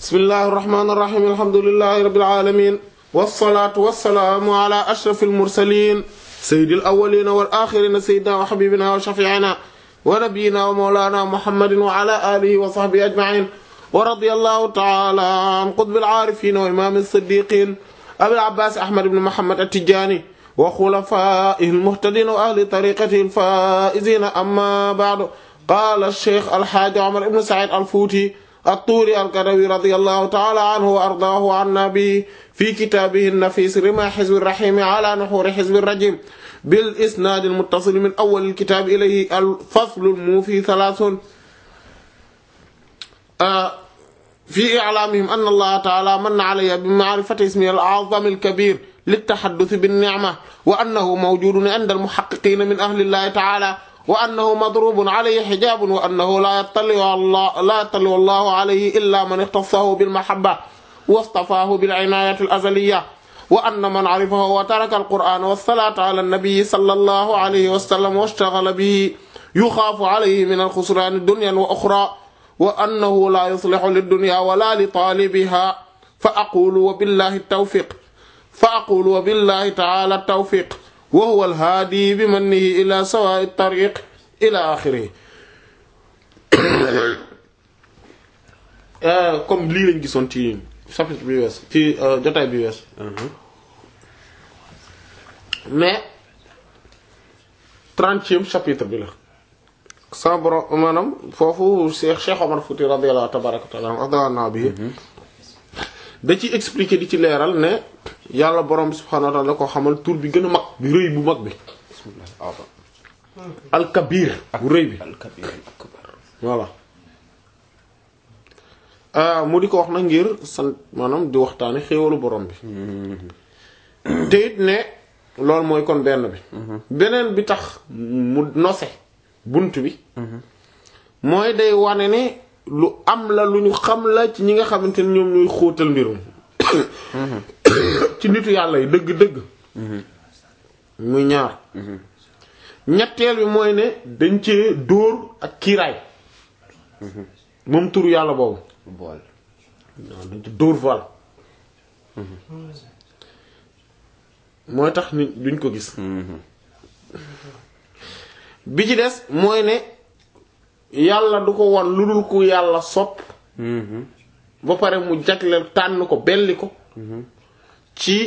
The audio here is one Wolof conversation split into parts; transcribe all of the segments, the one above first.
bismillahi irrahmani irrahim alhamdulilahi rabbil alamin wasalaatu wasalaamu ala ashrafil mursalin sayyidil awwalina wal axirina sayyidina wa habibina wa shafiina wa nabiyina wa mawlana muhammadin wa ala alihi wa sahbihi ajmain wa radiyallahu ta'ala an qutbil aarifin wa imam as-siddiqin abil abbas ahmad ibn muhammad at-tijani wa khulafaihi al-muhtadin wa ahli tariqatihi al-faizin amma ba'du qala ash-shaykh al-hajj umar ibn sa'id al-futi الطوري القروي رضي الله تعالى عنه وأرضاه عنا به في كتابه النفيس رمى حزب الرحيم على نحور حزب الرجيم بالإسناد المتصل من أول الكتاب إليه الفصل الموفي ثلاث آه في إعلامهم أن الله تعالى من علي بمعرفة اسمه الأعظم الكبير للتحدث بالنعمة وأنه موجود عند المحققين من أهل الله تعالى وأنه مضروب عليه حجاب وأنه لا يطلع الله لا يطلع الله عليه إلا من اختصه بالمحبة واصطفاه بالعناية الأزلية وأن من عرفه وترك القرآن والصلاة على النبي صلى الله عليه وسلم واشتغل به يخاف عليه من الخسران الدنيا وأخرى وأنه لا يصلح للدنيا ولا لطالبها فأقول وبالله التوفيق فأقول وبالله تعالى التوفيق وهو الهادي بمنه إلى سواء الطريق إلى آخره comme lii lañ gisoon ci chapitre bi wees ci jotaay bi wees mais trentième chapitre bi la sa borom maanaam foofu Cheikh Cheikh Omar Fouti radiyallahu tabaraka wa taala radiyallahu bi da ci expliquer di ci leeral ne yàlla borom bi subhanahu wa ta'ala da ko xamal tur bi gën a mag bi rëy bu mag bi alkabir bu rëy bi voilà mu di ko wax na ngir sant maanaam di waxtaane xéewalu borom bi te it ne loolu mooy kon benn bi beneen bi tax mu nose bunt bi mooy day wane ne lu am la lu ñu xam la ci ñi nga xamante ne ñoom ñuy xóotal mbirum ci nitu yàlla yi dëgg-dëgg muy ñaar ñetteel bi mooy ne dañ cee dóor ak kiiraay moom turu yàlla boobu bool waaw dañ ci dóor voile mooy tax nit duñ ko gis bi ci des mooy ne yàlla du ko won lu dul ku yàlla sopp ba pare mu jagleel tànn ko belli ko ci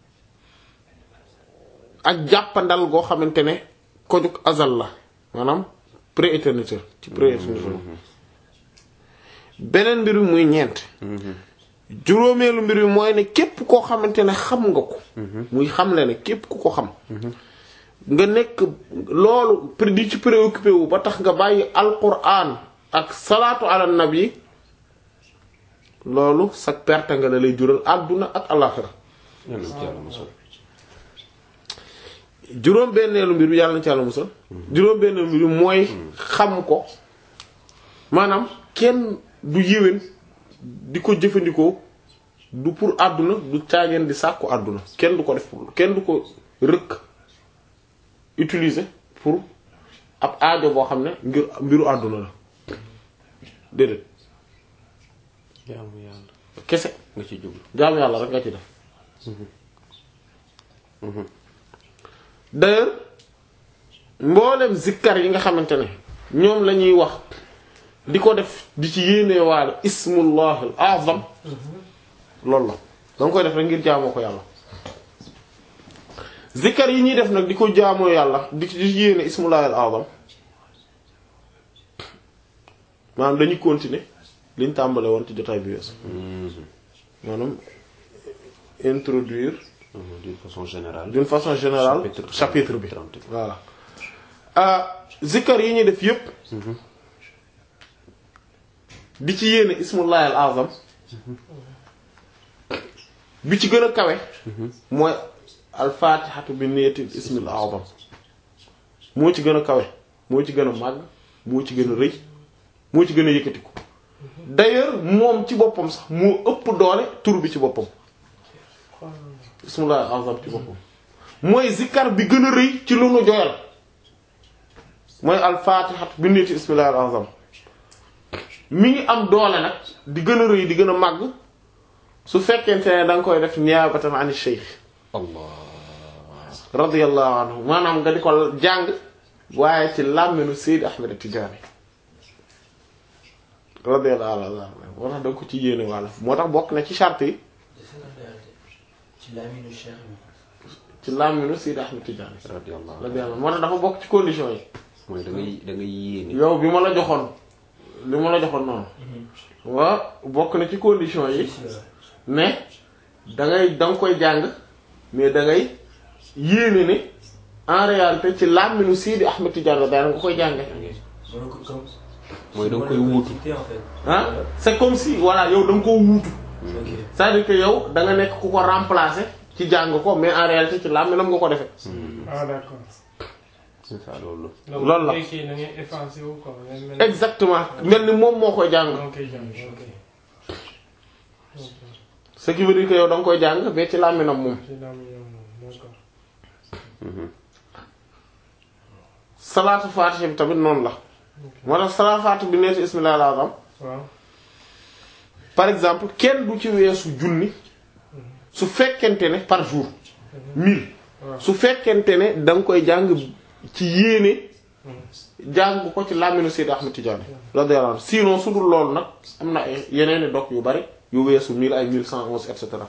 ak jàppandal goo xamante ne ko jug azal la maanaam pré-éternité ci pré-éternité beneen mbir bi muy ñeent juróomeelu mbir bi mooy ne képp koo xamante ne xam nga ko muy xamle ne képp ku ko xam nga nekk loolu di ci préoccupé wu ba tax nga bàyyi alquran ak salaatu ala nabi loolu sa perte nga la lay jural àdduna ak alaxira juróom benneelu mbir bi yàlla na ci yàlla musal juróom benneelu mbir bi mooy xam ko maanaam kenn du yéwén di ko jëfandikoo du pour àdduna du caageen di sàkku àdduna kenn du ko def pour kenn du ko rëkk utiliser pour ab aajo boo xam ne ngir mbiru àdduna la déedéet jaamu yàlla kese nga ci jublu jaamu yàlla rek nga ci def d'ailleurs mboolem zikkar yi nga xamante ne ñoom la ñuy wax di ko def di ci yéene waale ismullah al azam loolu la danga koy def rek ngir jaamoo ko yàlla zikkar yi ñuy def nag di ko jaamoo yàlla di ci yéene ismullah al azam maanaam dañuy continuer liñ tàmbale woon ci jotaay bi weesu maanaam introduire d'une façon générale d'une façon générale Chapitre chapitre bi 30. voilà ah zikkar yi ñuy def yépp di ci yéene ismullahi al azam bi ci gën a kawe mooy al fatihatu bi niyyati ismil azam moo ci gën a kawe moo ci gën a màgg moo ci gën a rëy moo ci gën a yëkkatiku d'ailleurs moom ci boppam sax moo ëpp doole tur bi ci boppam ismullahi al azam ci boppam mooy zikkar bi gën a rëy ci lu nu joyal mooy al fatihatu bi niyyati ismillahi al azam mi ngi am doole nag di gën a rëy di gën a màgg su fekkente ne da nga koy def niyaabatan ani shaykh allah radiyallahu anhu maanaam nga di ko jàng waaye ci làmminu Seydi Ahmed Tidiane radiyallahu anhu moo tax da nga ko ci yéene wàlla moo tax bokk na ci charte yi ci laminu cheikh bi ci làmminu Seydi Ahmed Tidiane radiyallahu radiyallahu moo tax dafa bokk ci condition yi mooy da ngay da ngay yéene yow bi ma la joxoon li ma la joxoon noonu waa bokk na ci condition yi mais da ngay da nga koy jàng mais da ngay yéene ne en réalité ci làmminu Seydi Ahmed Tidiane daal nga koy jànge mën ko comme mooy da nga koy wuutu cité en fait ah c'est comme si voilà yow da nga koo wuutu ok c'est-à-dire que yow da nga nekk ku ko remplacer ci jàng ko mais en réalité ci làmminam nga ko defee ah d'accord. c'est ça loolu donc Loolu la. bu fekkee da ngay effacé wu quoi. ngay mel ni- exactement mel ni moom moo koy jàng moo koy jàng ok. ok. ce qui veut dire que yow da nga koy jàng mais ci làmminam moom ci laa muy yow moom d'accord. salaatu faatiha bi tamit noonu la moo tax salaatu faatiha bi neeti ismillahil azam waaw. par exemple kenn du ci weesu junni su fekkente ne par jour mille waaw. su fekkente ne da nga koy jàng ci yéene jàng ko ci làmminu Seydi Ahmed Tidiane radiyallahu anhu sinon su dul loolu nag am na ay yeneeni dog yu bari yu weesu mille ay mille cent onze et cetera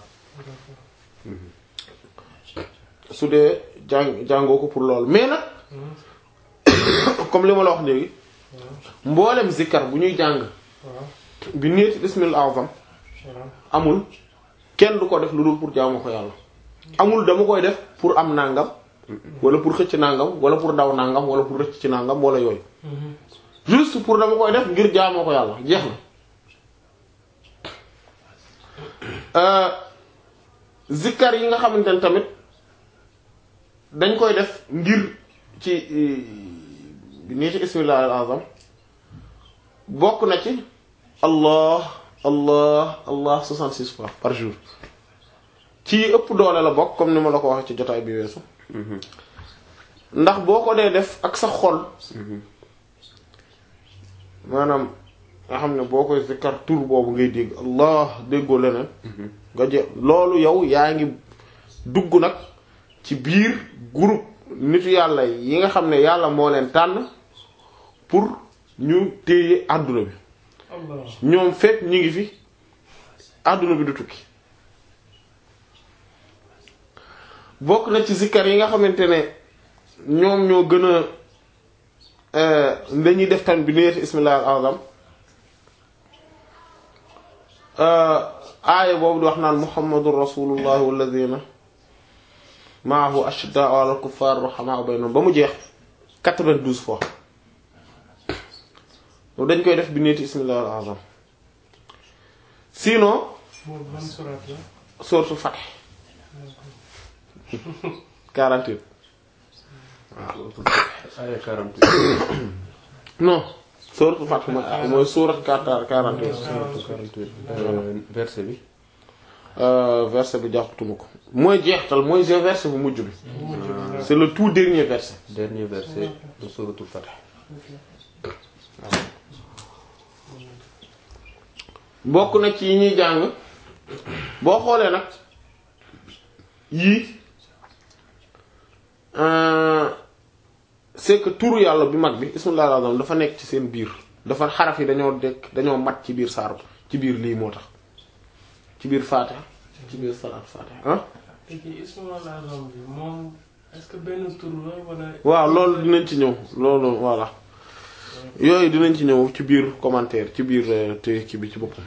su dee jàng jàngoo ko pour loolu mais nag comme li ma la wax léegi mboolem zikkar bu ñuy jàng waaw. bi neeti bismil azam waaw. amul kenn du ko def lu dul pour jaamu ko yàlla amul dama koy def pour am nangam wala pour xëcc nangam wala pour daw nangam wala pour rëcc ci nangam wala yooyu juste pour dama koy def ngir jaamoo ko yàlla jeex na Euh, zikkar yi nga xamante ne tamit dañ koy def ngir ci nii ci ismillah al azam bokk na ci allah allah allah 66 fois par jour ci ëpp doole la bokk comme ni ma la ko waxee ci jotaay bi weesu ndax boo ko dee def ak sa xol maanaam nga xam ne boo koy zikkar tur boobu ngay dégg allah déggoo leneen nga je loolu yow yaa ngi dugg nag ci biir groupe nitu yàlla yi nga xam ne yàlla moo leen tànn pour ñu téye àdduna bi Allah. ñoom fekk ñi ngi fi àdduna bi du tukki bokk na ci zikkar yi nga xamante ne ñoom ñoo gën a dañuy def tam bi neeti ismillah al azam aaya boobu di wax naan muhammadur rasulullah walladina maahu ashiddaa'u alal kuffaar ruhamaa'u baynahum ba mu jeex 92 fois loolu dañ koy def bi neeti ismillah al azam sinon boobu ban surat la. sourate Fath 48 aya 48 non sourate Fath mooy mooy sourate 48 48 euh, verset bi Euh, verset bi jàppatuma ko mooy jeextal mooy je verset bu mujj bi bu mujj bi c'est le tout dernier verset dernier verset de suratul Fath bokk na ci yi ñuy jàng boo xoolee nag yii euh, c'est que turu yàlla bi mag bi ismullahi al-azam dafa nekk ci seen biir dafa xaraf yi dañoo dekk dañoo mat ci biir saaru ci biir lii moo tax ci biir faatiha ci biir salaat faatiha ah te kii ismul azam bi moom est-ce que benn tur la wala. waaw loolu dinañ ci ñëw loolu voilà yooyu dinañ ci ñëw ci biir commentaire ci biir euh, te kii bi ci boppam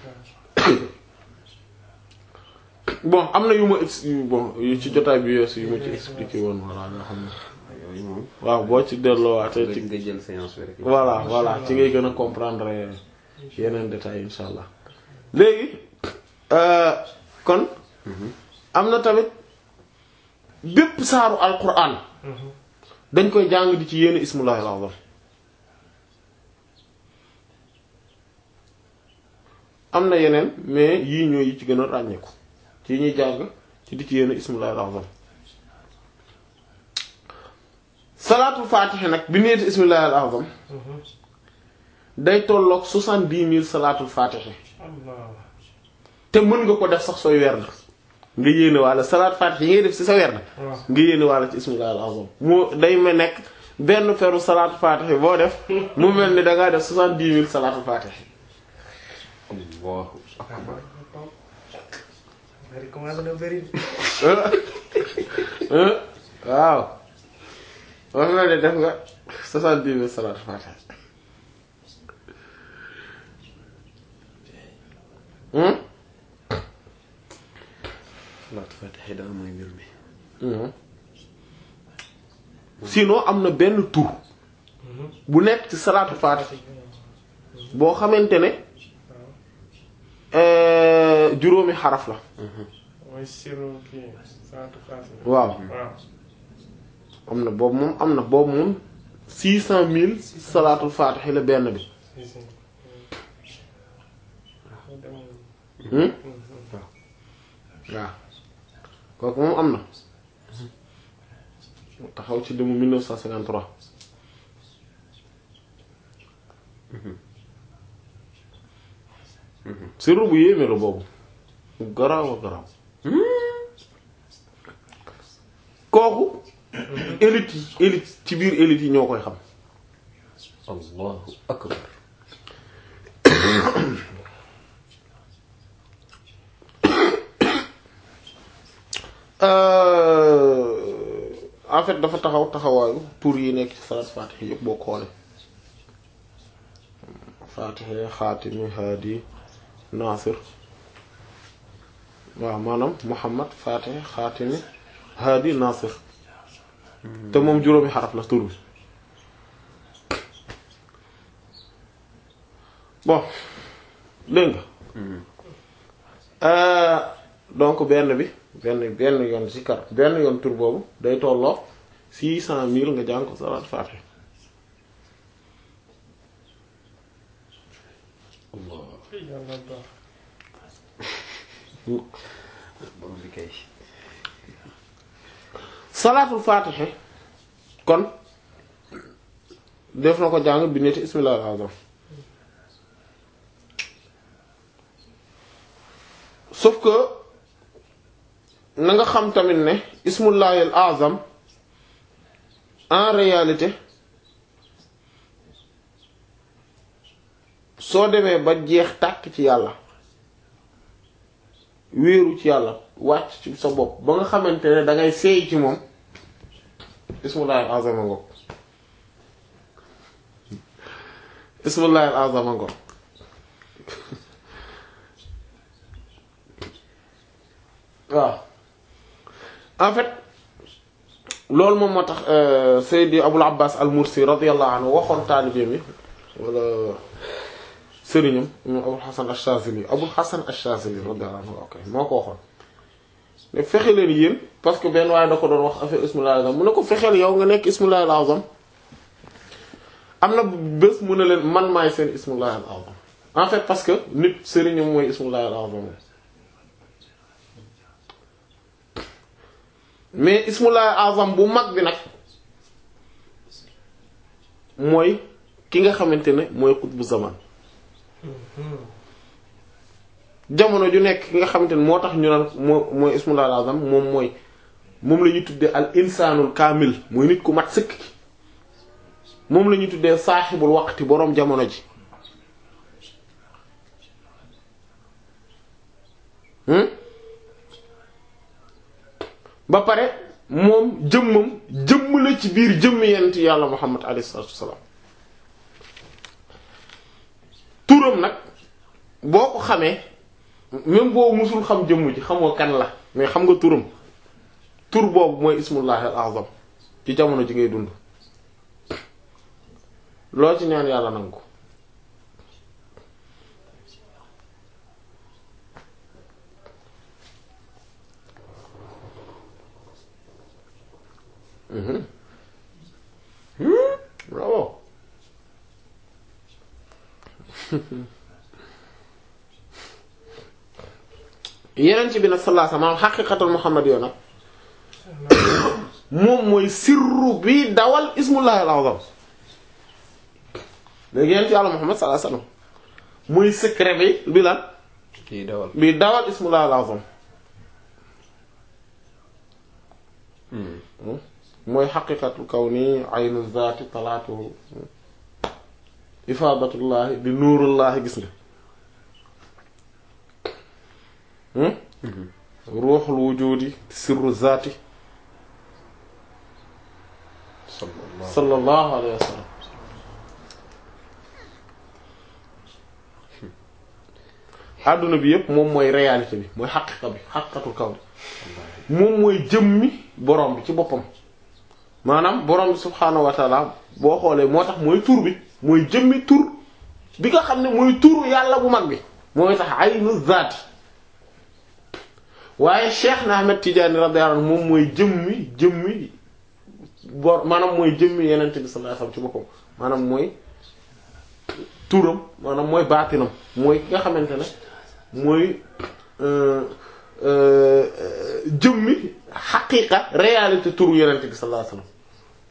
bon am na yu ma ex yu bon yu ci jotaay bi yeesu yu ma ci expliqué woon voilà nga xam ne yooyu moom waaw boo ci delloowaatee nga ci nga jël séance bi rek voilà voilà ci ngay gën a comprendre yeneen détails insha allah léegi euh, kon am na tamit bépp saaru alquran dañ koy jàng di ci yéene ismullahi al-azam am na yeneen mais yii ñooy yi ci gën a ràññeeku ci yi ñuy jàng ci di ci yéene ismullahi al-azam salaatul faatiha nag bi neeti ismullahi al-azam day tolloog soixante-dix mille salaatul faatihi Allah te mën nga ko def sax sooy werd nga yéene walla salaat faatihi yi ngay def ci sa werd waaw nga yéene walla ci ismullahi al-azam moo day ma nekk benn peru salaatu faatihi boo def mu mel ni dangaa def soixante-dix mille salaatul faatihi Allahu akbar. bari commencé na bari waaw wax na ne def nga soixante-dix mille salaatul faatihi hmm Salaatu Faatiha daal mooy mbir mi. Mhm. sinon am na benn tur bu nekk ci salaatu faatiha boo xamante ne euh, juróomi xaraf la mooy siro kii salaatu faatiha waaw waaw am na boobu moom am na boobu moom six cent mille salaatul faatiha la benn bi si si hmm waaw kooku moom am na mu taxaw ci limu 1953 sirru bu yéeme la boobu garaaw a garaaw kooku élite yi élite ci biir élite yi ñoo koy xam Allahu akbar. Euh, en fait dafa taxaw taxawaayu tur yi nekk ci salaat faatiha yëpp boo xoolee faatiha xaatimi haadi naasir waaw maanaam muhammad faatiha xaatimi haadi naasir te moom juróomi xaraf la tur bi bon dégg nga Euh, donc benn bi benn benn yoon ci kar benn yoon tur boobu day tolloo six cent mille nga jàng ko salaat faatiha Allah. yàlla baax Borom bi kay. salaatul faatiha kon def na ko jàng bi neti ismillahil azam sauf que na nga xam tamit ne ismullahil azam en réalité soo demee ba jeex tàkk ci yàlla wéeru ci yàlla wàcc ci sa bopp ba nga xamante ne da ngay seey ci moom ismullahil azam a ngoog ismullahil azam a ngoog waaw en fait loolu moom moo tax euh, Seydi Abul Abbas al Mursi radiyallahu anhu waxoon taalibe mi wala sëriñam moom Abul Hasan ash-Shazili Abul Hasan ash-Shazili radiyallahu anhu ok moo ko waxoon ne fexe leen yéen parce que benn waaye da ko doon wax affaire ismullahil azam mu ne ko fexeel yow nga nekk ismullahil azam am na bés mu ne leen man maay seen ismullahil azam en fait parce que nit sëriñam mooy ismullahil azam mais ismullahil azam bu mag bi nag mooy ki nga xamante ne mooy xutbu zaman jamono ju nekk ki nga xamante ne moo tax ñu naan moo mooy ismullahil azam moom mooy moom la ñuy tuddee al insanul kaamil mooy nit ku mat sëkk ki moom la ñuy tuddee saaxibul waqti boroom jamono ji hmm ba pare moom jëmmam jëmm la ci biir jëmm yent yàlla muhammad alayhi salaatu wassalaam turam nag boo ko xamee même boo musul xam jëmm ji xamoo kan la mais xam nga turam tur boobu mooy ismullahi al azam ci jamono ji ngay dund loo ci ñaan yàlla nangu ko Mhm. Hmm, bravo yeneen ci bi nag sallallahu alayhi wasallam xaqiqatul muhammad yoo nag moom mooy sirru bi dawal ismullahi al-azam léegi yent yàlla Muhammad sallallahu alayhi wasallam muy secret bi bi lan kii dawal bi dawal ismullah al-azam mooy xaqiqatul kawni aynu zaati talaatuhu ifaadatullahi di nuurullahi gis nga ruuxul wujudi sirru zaati sallallahu sallallahu alayhi wa sallam adduna bi yépp moom mooy réalité bi mooy xaqiqa bi xaqiqatul kawni moom mooy jëmmi borom bi ci boppam maanaam borom bi subhaanahu wa taala boo xoolee moo tax mooy tur bi mooy jëmmi tur bi nga xam ne mooy turu yàlla bu mag bi mooy tax aynu zaati waaye Cheikh na Ahmed Tidiane radiyallahu anhu moom mooy jëmmi jëmmi bor maanaam mooy jëmmi yeneen bi sallallahu alayhi wasallam ci boppam maanaam mooy turam maanaam mooy baatinam mooy ki nga xamante ne mooy jëmmi xaqiiqa réalité turu yeneen bi sallallahu alayhi wasallam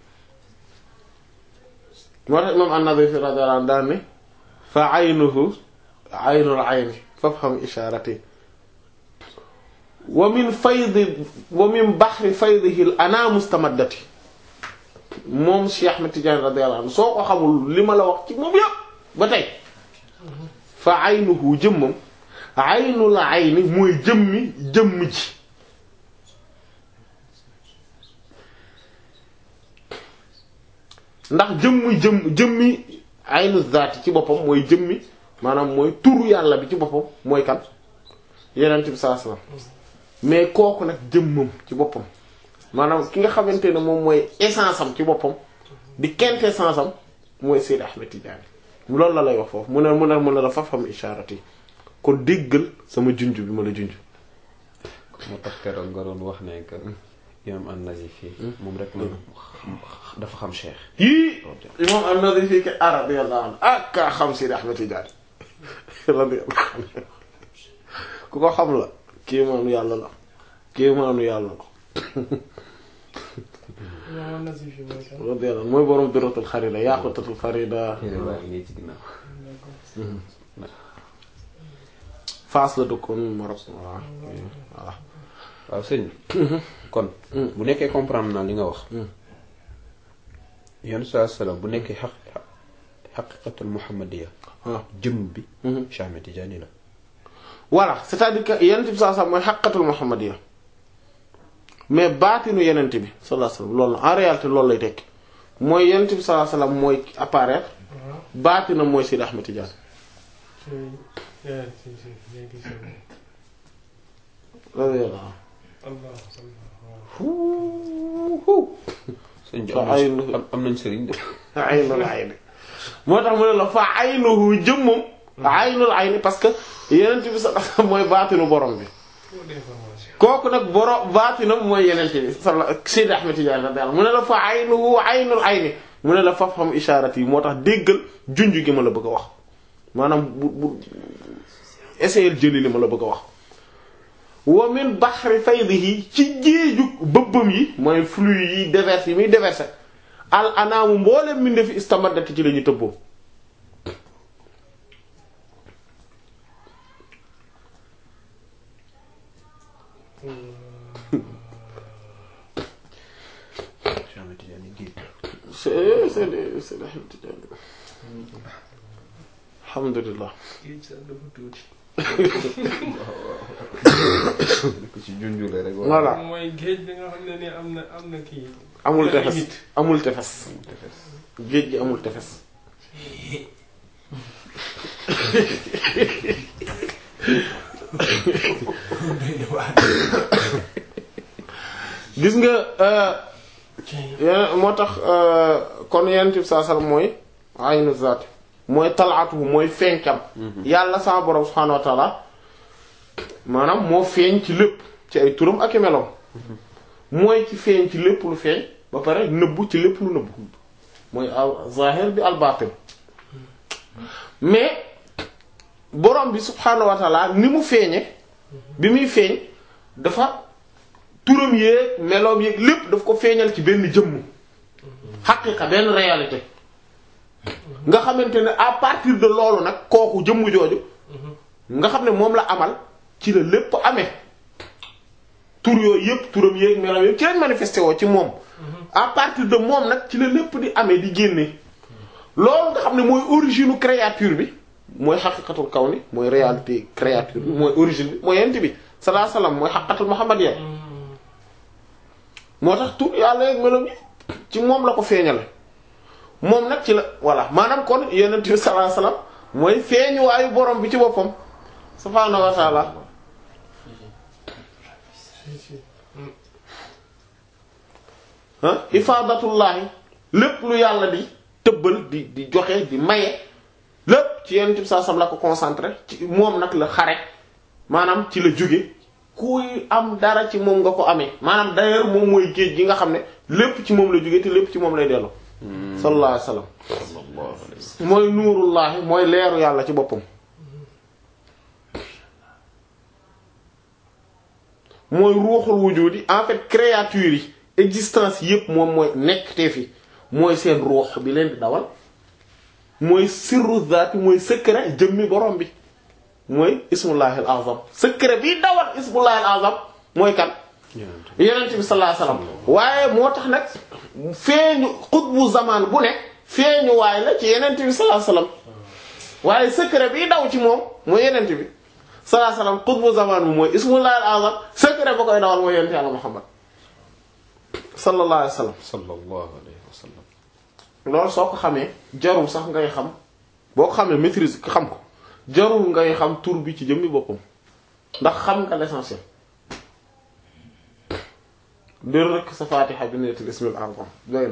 moo tax imam an-Nawawi radiyallahu anhu daan ne fa aynuhu aynul ayni fafham isharati wa min faydi wa min bahri faydihi al ana mustamaddati moom Cheikh Ahmed Tidiane radiyallahu anhu soo ko xamul li ma la wax ci moom yëpp ba tey fa aynuhu jëmmam aynul ayni mooy jëmmi jëmm ji ndax jëmmi jëmm jëmmi aynu zaati ci boppam mooy jëmmi maanaam mooy turu yàlla bi ci boppam mooy kan yenent bi sallallahu alayhi wasallam mais kooku nag jëmmam ci boppam maanaam ki nga xamante ne moom mooy essence am ci boppam di quintessence am mooy Seyd Ahmed Tidiane loolu la lay wax foofu mu ne mu ne mu ne la fafam isharati kon déggal sama junj bi ma la junj moo tax keroog nga doon wax ne que imam an-Nazifi moom rek la dafa xam cheikh yii imam an-Nazifi ke radiyallahu anhu ak kaa xam Seyd Ahmed Tidiane radiyallahu anhu ku ko xam la kii maanu yàlla la kii maanu yàlla la Imam Nazifi mooy kan. radiyallahu anhu mooy borom duratul xarida yaqutatul farida téere baa ngi nii ci ginnaaw Faas la dëkkoon Maroc voilà voilà waaw sëñ bi kon bu nekkee comprendre naa li nga wax yon saa salaam bu nekkee xaq xaqiqatul muhammadiya waaw jëm bi Cheikh Ahmed Tidiane la voilà c'est-à-dire que yenent bi sallallahu alayhi wasallam mooy xaqatul muhammadiya mais baatinu yenent bi sallallahu alayhi wasallam loolu la en réalité loolu lay tekki mooy yenent bi sallallahu alayhi wasallam mooy apparaître waaw baatinam mooy Sidi Ahmed Tidiane ci yaa ci ci léegi ci radiyallahu Allah sëñ bi Fa am nañ aynu- am- am nañ sëriñ de aynul ayni moo tax mu ne la fa aynuhu jëmmam aynul ayni parce que yenent bi sallallahu alayhi wasallam mooy baatinu borom bi trop d'information. kooku nag borom baatinam mooy yenent bi sala Sidi Ahmed Tidiane radiyallahu mu ne la fa aynuhu aynul ayni mu ne la fafham ishaarati yi moo tax déggal junj gi ma la bëgg a wax maanaam bu bu essayer jëli li ma la bëgg a wax wa min bahri faydihi ci géeju bëbbam yi mooy flux yi déverse yi muy déverse al anaamu mboolem mi fi istamaddati ci la ñu tëbboo Cheikh Ahmed Tidiane géej c'est c'est c'est alhamdulillah Géej sax dafa tuuti. ko ci junjule rek Voilà. mooy géej bi nga xam ne ni am na am na kii. amul am na tefes limite. amul tefes géej gi amul tefes gis nga euh, yeneen moo tax euh, kon yenent bi saa sallam mooy aynu zaat mooy talaatuhu mooy feeñkam yàlla sa borom subhaanahu wa taala maanaam moo feeñ ci lépp ci ay turam ak i meloom mooy ci feeñ ci lépp lu feeñ ba pare nëbbu ci lépp lu nëbbu mooy al zahir bi al batin mais borom bi subhaanahu wa taala ni mu feeñe bi muy feeñ dafa turam yéeg meloom yéeg lépp daf ko feeñal ci benn jëmm xaqiqa benn réalité nga xamante ne à partir de loolu nag kooku jëmm jooju nga xam ne moom la amal ci la lépp amee tur yooyu yëpp turam yéeg melam yëpp ci lañ manifesté woo ci moom à partir de moom nag ci la lépp di amee di génne loolu nga xam ne mooy origine créature bi mooy xaqiqatul kawni mooy réalité créature bi mooy origine bi mooy yent bi salaa salaam mooy xaqiqatul muhammadiyya moo tax tur yàlla yeeg melam yi ci moom la ko feeñale moom nag ci la voilà maanaam kon yonent bi salaa salaam mooy feeñuwaayu borom bi ci boppam subhaanahu wa taala si si ah ifaadatullaahi lépp lu yàlla di tëbbal di di joxe di maye lépp ci yenn saa sam la ko concentré ci moom nag la xare maanaam ci la jóge kuy am dara ci moom nga ko amee maanaam d'ailleurs moom mooy géej gi nga xam ne lépp ci moom la jóge te lépp ci moom lay dellu sallallahu alayhi wasallam sallallahu alayhi wa sallam. mooy nuurullaahi mooy leeru yàlla ci boppam mooy ruuxul wujudi en fait créature yi existence yépp moom mooy nekk te fi mooy seen ruux bi leen di dawal mooy sirru zaati mooy secret jëmmi borom bi mooy ismullahil azam secret bi dawal ismullahil azam mooy kan Yonent yenent bi sallallahu alayhi wasallam waaye moo tax nag feeñu xutbu zaman bu ne feeñu waay la ci yenent bi sallallahu alayhi wasallam waaye secret bi daw ci moom mooy yenent bi sallallahu alayhi wasallam xutbu zaman bi mooy ismullahil azam secret ba koy dawal mooy yenent yàlla muhammad sallallahu alayhi wasallam sallallahu alayhi wa sallam. loolu soo ko xamee jarul sax ngay xam boo ko xamee maîtrise xam ko jarul ngay xam tur bi ci jëmmi boppam ndax xam nga l'essentiel dër rek sa fatiha bi neetul ismil azam doy na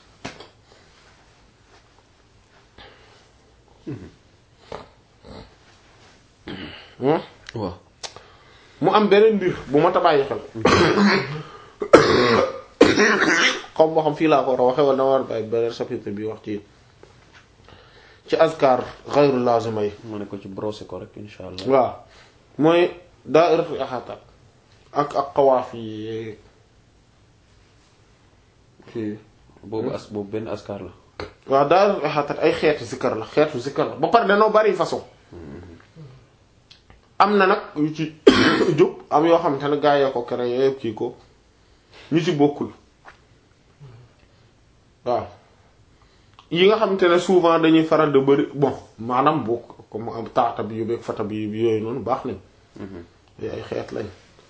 Hmm? waaw. mu am beneen mbir bu ma tabaayyi xel comme boo xam fii laa ko war a waxe wala dama war a bàyyi beneen chapitre bi wax ci ci azkar ghayru lazima yi ma ne ko ci brosser ko rek insha allah. waaw mooy daa'iratul ihata ak ak xawaaf yi fii boobu as boobu benn askar la. waaw daa'iratul ihata ay xeetu zikkar la xeetu zikkar la ba pare danoo bari façon am na nag yu ci jóg am yoo xamante ne gaa yee ko créé yëpp kii ko ñu ci bokkul waaw yi nga xamante ne souvent dañuy faral de bëri bon maanaam bokk comme am taata bi yu beeg fata bi yooyu noonu baax nañ yi ay xeet lañ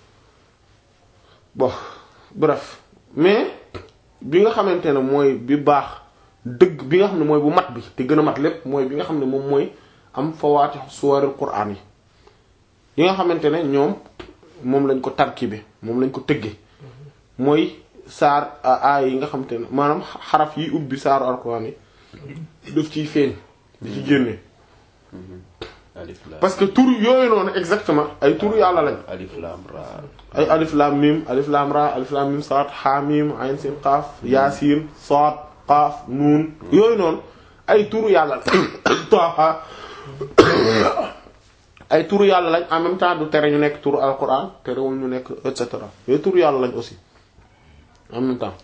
bon bref mais bi nga xamante ne mooy bi baax dëgg bi nga xam ne mooy bu mat bi te gën a mat lépp mooy bi nga xam ne moom mooy am fawaatih suwaril qur'an yi yi nga xamante ne ñoom moom lañ ko tarkibe moom lañ ko tëgge mooy saar aay yi nga xamante ne maanaam xaraf yi ubbi saaru alquran yi daf ciy feeñ di ci génne alif lam parce que tur yooyu noonu exactement ay tur yàlla lañ alif lam ra. ay alif lam mim alif lam ra alif lam mim saad ha mim ayn sin qaaf yaasin saad qaaf nuun yooyu noonu ay turu yàlla lañ Taaha ay turu yàlla lañ en même temps du tere ñu nekk turu alquran terewul ñu nekk et cetera yooyu turu yàlla lañ aussi en même temps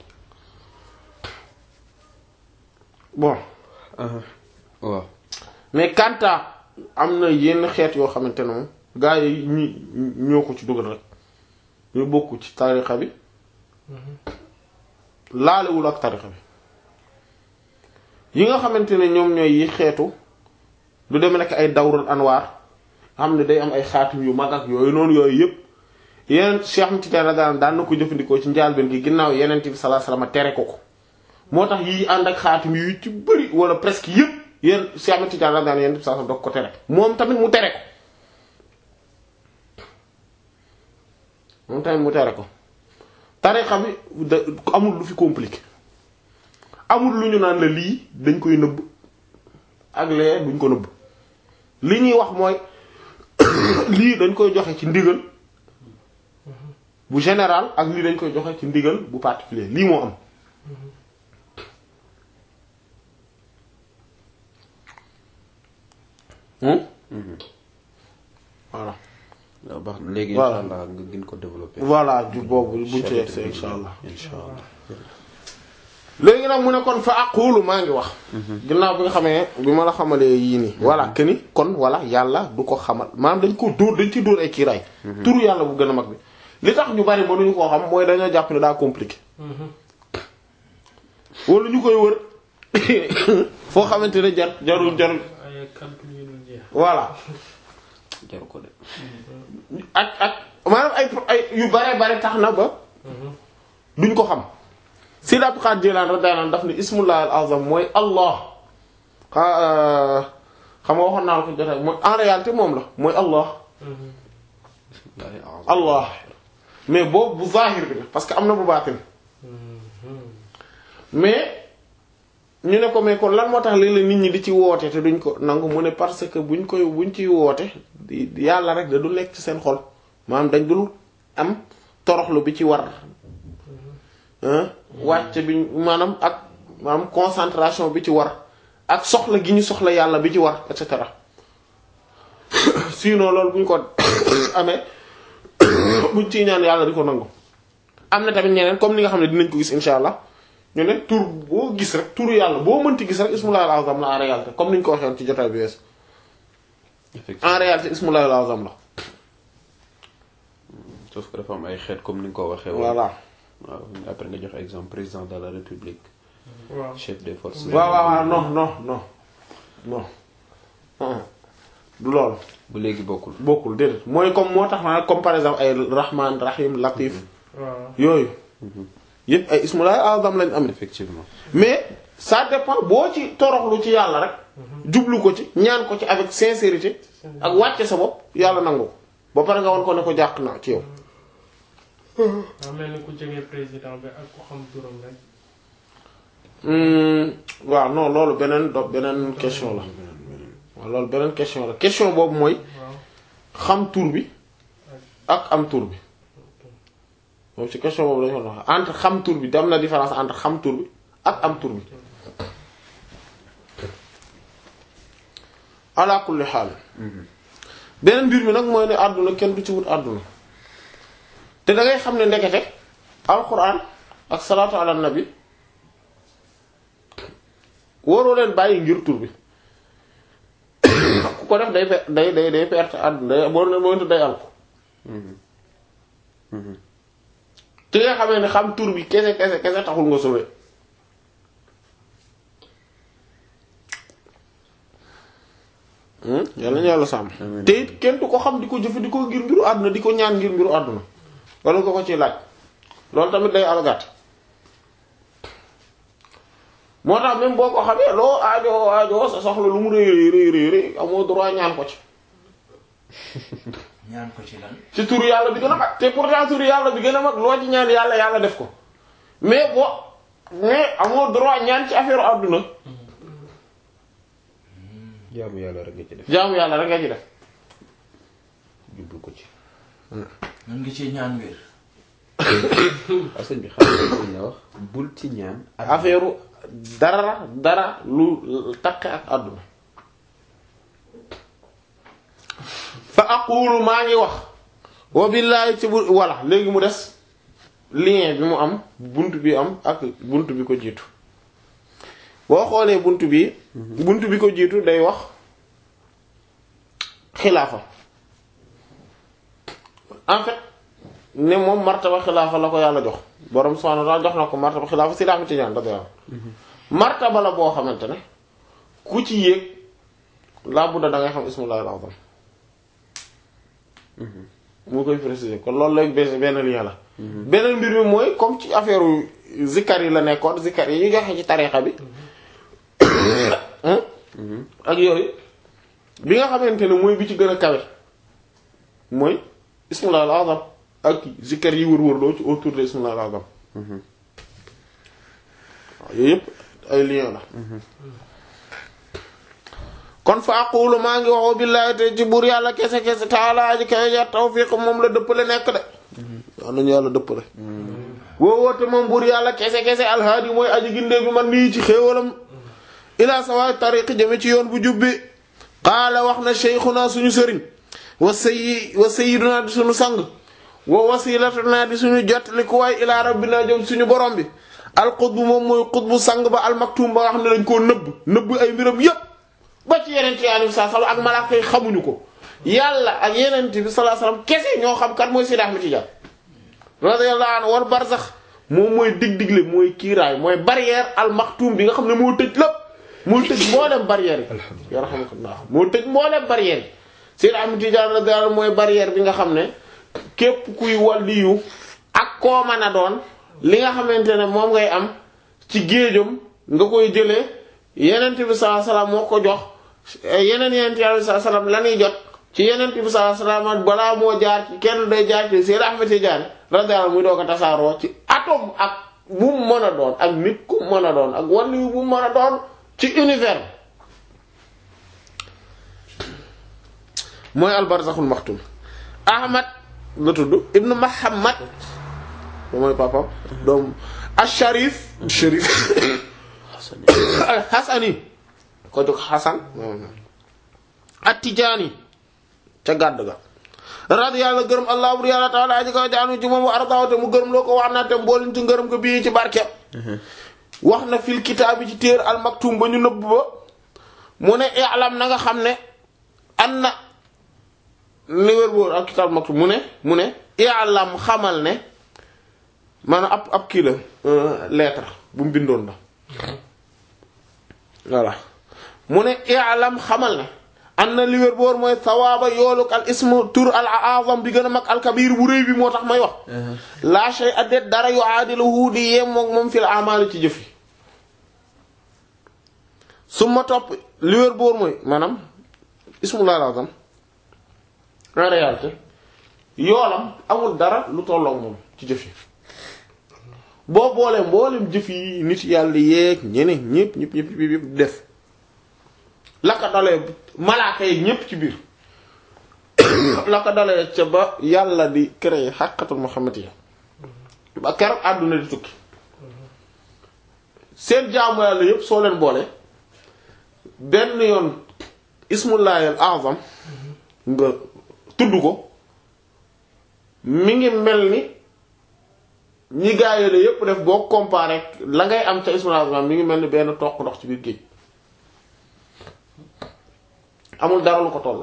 bon waaw. mais kanta am na yenn xeet yoo xamante ne moom gaa yi ñi ñoo ko ci dugal rek ñu bokk ci tarixa bi laalewul ak tarixa bi yi nga xamante ne ñoom ñooy yi xeetu lu demee nekk ay dawrul anwaar xam ne day am ay xaatim yu mag ak yooyu noonu yooyu yëpp yeneen Cheikh Ahmed Tidiane daan daan na ko jëfandikoo ci njaalbeen gi ginnaaw yeneen bi sallallahu alayhi wasallam tere ko ko moo tax yi ànd ak xaatim yu ci bëri wala presque yëpp yéen Cheikh Ahmed Tidiane daan yeneen bi sallallahu alayhi wasallam dog ko tere moom tamit mu tere ko moom tamit mu tere ko tarixa bi da amul lu fi compliqué amul lu ñu naan la lii dañ koy nëbb ak lee duñ ko nëbb li ñuy wax mooy lii dañ koy joxe ci ndigal bu général ak lii dañ koy joxe ci ndigal bu particulier lii moo am Hmm? voilà waaw baax na léegi Voilà. incha allah nga gën ko développer. voilà ju boobu buñ ci Chapitre yegsee bi insha allah incha allah. léegi nag mu ne kon fa aqulu maa ngi wax ginnaaw bi nga xamee bi ma la xamalee yii nii voilà que ni kon voilà yàlla du ko xamal maanaam dañ ko dóor dañ ci dóor ay kiiraay turu yàlla bu gën a mag bi li tax ñu bari mënuñu koo xam mooy dañoo jàpp ne daa compliqué wala ñu koy wër foo xamante ne jar jarul jarul ay calcul yu dul jeex. voilà jaru ko de ak ak maanaam ay ay yu bare bare tax na ba duñ ko xam Sidi Abdul Qaadir Jilaan radiyallahu anhu daf ne ismullahi al-azam mooy Allah xa- xam nga waxoon naa la ko jotaay mooy en réalité moom la mooy Allah bismillahi a'zam. Allah mais boobu bu zahir bi la parce que am na bu baatin mais ñu ne ko mais kon lan moo tax léeg-léeg nit ñi di ci woote te duñ ko nangu mu ne parce que buñ koy buñ ciy woote di- yàlla rek da du nekk ci seen xol maanaam dañ dul am toroxlu bi ci war hein wàcc bi maanaam ak maanaam concentration bi ci war ak soxla gi ñu soxla yàlla bi ci war et cetera sinon loolu bu ñu ko amee buñ ciy ñaan yàlla di ko nangu am na tamit ñeneen comme ni nga xam ne dinañ ko gis insha allah ñu ne tur boo gis rek turu yàlla boo mënti gis rek ismullahi al-azam la en réalité comme ni ñu ko waxee woon ci jotaay bi wees effectivement en réalité ismullahi al-azam la sauf que dafa am ay xeet comme ni nga ko waxee. woon. voilà waaw après nga jox exemple président de la république waaw chef des forces. waaw waaw waaw non non non non ah, du loolu bu léegi bokkul. bokkul déedéet mooy comme moo tax ma comme par exemple ay rahman rahim latif waaw yooyu yépp ay ismullahi al-azam lañ am effectivement. mais ça dépend boo ci toroxlu ci yàlla rek jublu ko ci ñaan ko ci avec sincérité ak wàcce sa bopp yàlla nangu ko ba pare nga won ko ne ko jàq na ci yow daa mel ni ku jege président bi ak ku xam turam rek. Hmm, waaw non loolu beneen do beneen question la waaw loolu beneen question la question boobu mooy waaw xam tur bi ak am tur bi moom ci question boobu lañu ko wax entre xam tur bi dem na différence entre xam tur bi ak am tur bi ala kulli xaal beneen mbir mi nag mooy ne àdduna kenn du ci wut àdduna te da ngay xam ne ndekete alquran ak salaatu ala nabi waroo leen bàyyi ngir tur bi ku ko def day pe- day day day perte àdduna day boo leen moytu day alko te nga xamee ne xam tur bi kese kese kese taxul nga sauvé yàlla ñu yàlla sàmm Amiin. te it kenn du ko xam di ko jëfandikoo ngir mbiru àdduna di ko ñaan ngir mbiru àdduna wala nga ko ci laaj loolu tamit day alagaat moo tax même boo ko xamee loo aajo aajo sa soxla lu mu rëy rëy rëy rëy amoo droit ñaan ko ci ñaan ko ci lan ci turu yàlla bi gën a mag te pourtant turu yàlla bi gën a mag loo ci ñaan yàlla yàlla def ko mais boo mais amoo droit ñaan ci affaire àdduna jaamu yàlla rek nga ci def. jaamu yàlla rek nga ci def jublu ko ci. mën nga ci ñaan wér waaw sëñ bi xam nga li nga wax bul ci ñaan. affaire dara dara lu taqe ak àdduna fa aqulu maa ngi wax wa billahi ci bu walla léegi mu des lien bi mu am bunt bi am ak bunt bi ko jiitu boo xoolee bunt bi bunt bi ko jiitu day wax xilaafa en fait ne moom martaba xilaafa la ko yàlla jox borom subhanahu wa ta'ala jox na ko martaba xilaafa si laafi tijaan da yàlla martaba la boo xamante ne ku ci yéeg laa budda da ngay xam ismullahi al-azam mu koy préciser kon loolu lay benn benn lien la beneen mbir mi mooy comme ci affaire zikkar yi la nekkoon zikkar yi ñu joxe ci tarixa bi ak yooyu bi nga xamante ne mooy bi ci gën a kawe mooy ismullahi al-azam ak zikkar yi wër-wër loo ci autour de ismullahi al-azam waaw yooyu yëpp ay lien la kon fa aqulu maa ngi waxoo billaahi te ci buur yàlla kese kese taala aji kawe ja tawfiq moom la dëppale nekk de waaw nañu yàlla dëppale woowoote moom buur yàlla kese kese alhaadi mooy aji gindee bi man nii ci xéewalam ila sawaay tariqi jëme ci yoon bu jubbi qaala wax na sheykhuna suñu sëriñ wa sayyi wa sayyiduna di suñu sang wa wasilatuna di suñu jot li ku waay ila rabbina jëm suñu borom bi al qutbu moom mooy qutbu sang ba al maktum ba nga xam ne dañ koo nëbb nëbb ay mbiram yépp ba ci yeneen yi sallallahu alayhi wasallam ak malaaka yi xamuñu ko yàlla ak yeneen bi sallallahu alayhi wasallam kese ñoo xam kat mooy Seydi Ahmed Tidiane radiyallahu anhu war barzax moom mooy dig-digle mooy kiiraay mooy barrière al maktum bi nga xam ne moo tëj lépp moo tëj mboolem barrière yi yarhamukallah moo tëj mboolem barrière yi Seydi Ahmed Tidiane radiyallahu anhu mooy barrière bi nga xam ne képp kuy waliyu ak koo mën a doon li nga xamante ne moom ngay am ci géejam nga koy jëlee yenent bi sallallahu alayhi wasallam moo ko jox yeneen yenent bi sallallahu alayhi wasallam la ñuy jot ci yenent bi sallallahu alayhi wasallam balaa moo jaar ci kenn day jaar ci Seydi Ahmed Tidiane radiyallahu anhu muy doo ko tasaaroo ci atome ak bu mu mën a doon ak nit ku mën a doon ak waliyu bu mu mën a doon ci univers mooy albarzaxul maxtum ahmad la tudd ibnu muhammad moom mooy papam doom asharif sharif alxasani ko jóg xasan attijaani ca gàdd ga radiyallahu gërëm allah bur yàlla taala aji ko jaanu ci moom wa ardaaw te mu gërëm loo ko wax naa te mboolin ci ngërëm ko bii ci barke wax na fil kitaabi ci téer al maktum ba ñu nëbb ba mu ne i'lam na nga xam ne an na li wér boobu ak kitaab maktum mu ne mu ne i'lam xamal ne maanaam ab ab kii la lettre bu mu bindoon la voilà mu ne i'lam xamal ne an na li wér boor mooy sawaaba yooluk al ismu tur al azam bi gën a mag al kabir bu rëy bi moo tax may wax la shay adet dara yu aadiluhu di yem moom moom fil amali ci jëf yi su ma topp li wér boor mooy maanaam ismu al azam en réalité yoolam amul dara lu tolloog moom ci jëf yi boo boolee mboolem jëf yi nit yàlla yeeg ñeneen ñëpp ñëpp ñëpp ñëpp def la ko dalee malaaka yi ñëpp ci biir la ko dalee ca ba yàlla di créer xàqatul muhammadiyya ba keroog àdduna di tukki seen jaamu yàlla yëpp soo leen boole benn yoon ismullahi al azam nga tudd ko mi ngi mel ni ñi gaayale yëpp def boo comparé la ngay am ca ismullahi al azam mi ngi mel ni benn toq ndox ci biir géej amul dara lu ko toll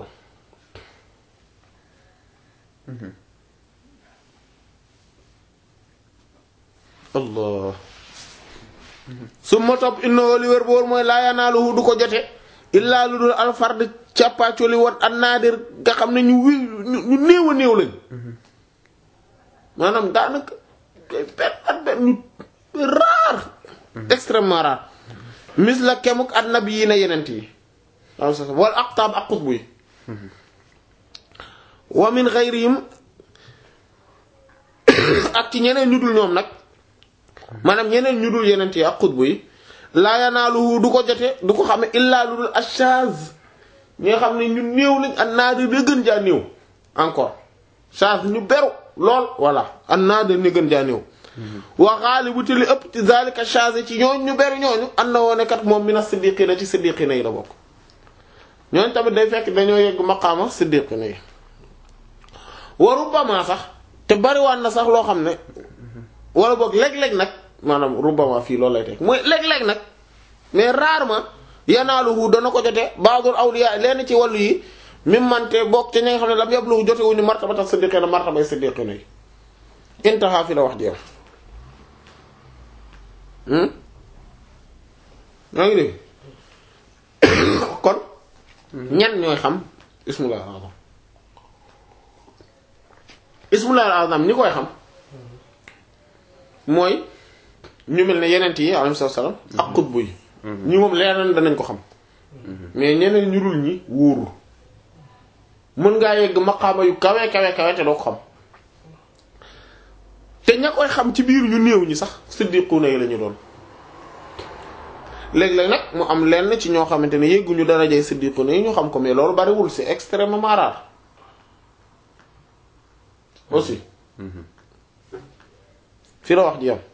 allah su ma topp innahu li wér boor mooy laa yanaaluhu du ko jote illaa lu dul alfard càppaacoli wat an naadir nga xam ne ñu wi ñu néew a néew lañ maanaam daanaka benn at benn ñu rare extrêmement rare mis la kemuk at nabi yi na yenent yi wal aqtaab ak xutbu yi wa min ghayrihim ak ci ñeneen ñu dul ñoom nag maanaam ñeneen ñu dul yeneen yi ak xutbu yi laa yanaaluhu du ko jote du ko xame illaa lu dul ashaz ñi nga xam ne ñu néew lañ an naadir da gën jaa néew encore chaz ñu beru lool voilà an naadir ni gën jaa néew wa xaalibu te li ëpp ci zalika chaz ci ñooñ ñu beru ñooñu an na woone kat moom mina siddiqina ci siddiqina yi la bokk ñooñ tamit day fekk dañoo yegg maqaama siddiqina yi wa rubbama sax te bariwaan na sax loo xam ne wala boog léeg-léeg nag maanaam rubbama fii loolu lay teg mooy léeg-léeg nag mais rarement yanaaluhu dana ko jote ba'dul awliya lenn ci wàllu yi mim mante bokk ci ñi nga xam ne lam yabluhu jote wuñu martabata siddiqina martabay siddiqina yi intaha fi la wax jeex yaa ngi dégg kon ñan ñooy xam ismullah al-azam ismullah al-azam ñi koy xam mooy ñu mel ne yenent yi alayhi salaam ak xutbu yi ñi moom leeral danañ ko xam mais ñeneen ñu dul ñi wóorul mën ngaa yegg maqaama yu kawe kawe kawe te doo ko xam te ña koy xam ci biir ñu néew ñi sax siddiquna yi lañu doon léeg-léeg nag mu am lenn ci ñoo xamante ne yegguñu darajay siddiquna yi ñu xam ko mais loolu bariwul c'est extrêmement rare aussi fi la wax ji yam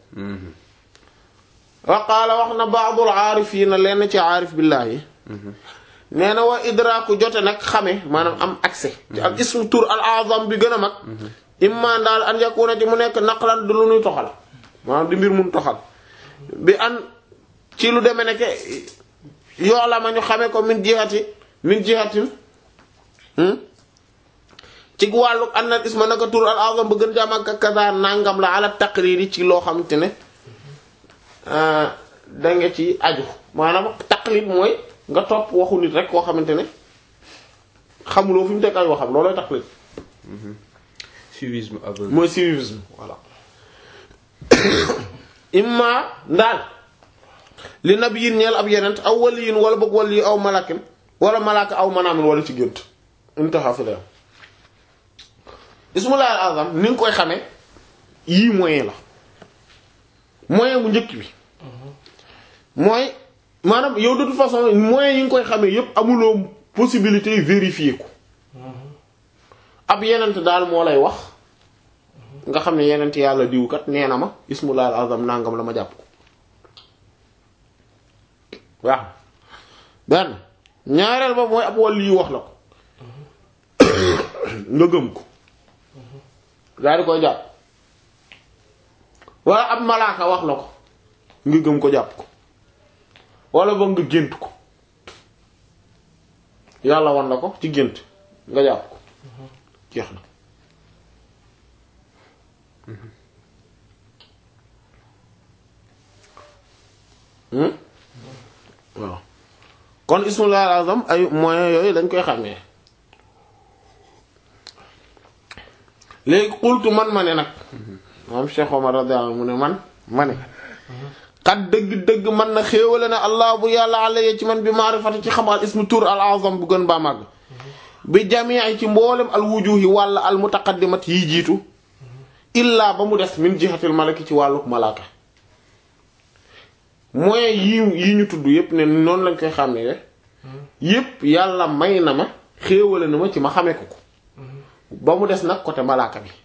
wa qaala wax na baadul aarifiina lenn ci aarif billaahi nee na wa idraaku jote nag xame maanaam am accès ci al ismu tur al azam bi gën a mag imma daal an yakuna ci mu nekk naqlan du lu nuy toxal maanaam di mbir mun toxal bi an ci lu deme ne ke yoo la ma ñu xamee ko min jihati min jihatin hmm? ci wàllu an na isma naka tur al azam ba gën jaam ak kaza nangam la ala taqriri ci loo xamante ne ah, da nga ci aju maanaam taqlid mooy nga topp waxu nit rek koo xamante ne xamuloo fi mu teg ay waxam loolooy taqlid suivisme aveugle. mooy civisme voilà imma ndaal li nabiyin ñeel ab yenent aw waliyin wala bëgg wali aw malakin wala malaka aw manaamin wala ci gént intaha fi la ismullahi al azam ni nga koy xamee yii moyen la moyen bu njëkk bi mooy maanaam yow de toute façon moyen yi nga koy xamee yépp amuloo possibilité yi vérifier ko ab yenent daal moo lay wax nga xam ne yenent yàlla diwkat nee na ma ismullahi al azam nangam la ma jàpp ko waaw benn ñaareel ba mooy ab wàll yi wax la ko nga gëm ko daal di koy jàpp wala ab malaaka wax la ko nga gëm ko jàpp ko wala ba nga gént ko yàlla wan la ko ci gént nga jàpp ko jeex na Hmm? waaw kon ismullahi al-azam ay moyens yooyu dañ koy xàmmee léegi xultu man ma ne nag moom Cheikh Omar radiyallahu anhu mu ne man ma ne xat dëgg-dëgg man na xéewale na allah bu yàlla alayya ci man bi maarifati ci xam al ismu tur al-azam bu gën baa màgg bi jamii ci mboolem al wujuhi wàll al mutaqaddimat yi jiitu illaa ba mu des min jihatil malaki ci wàlluk malaaka moyens yi yi ñu tudd yépp ne noonu lañ koy xàmmee yépp yàlla may na ma xéewale na ma ci ma xamee ko ko ba mu des nag côté malaaka bi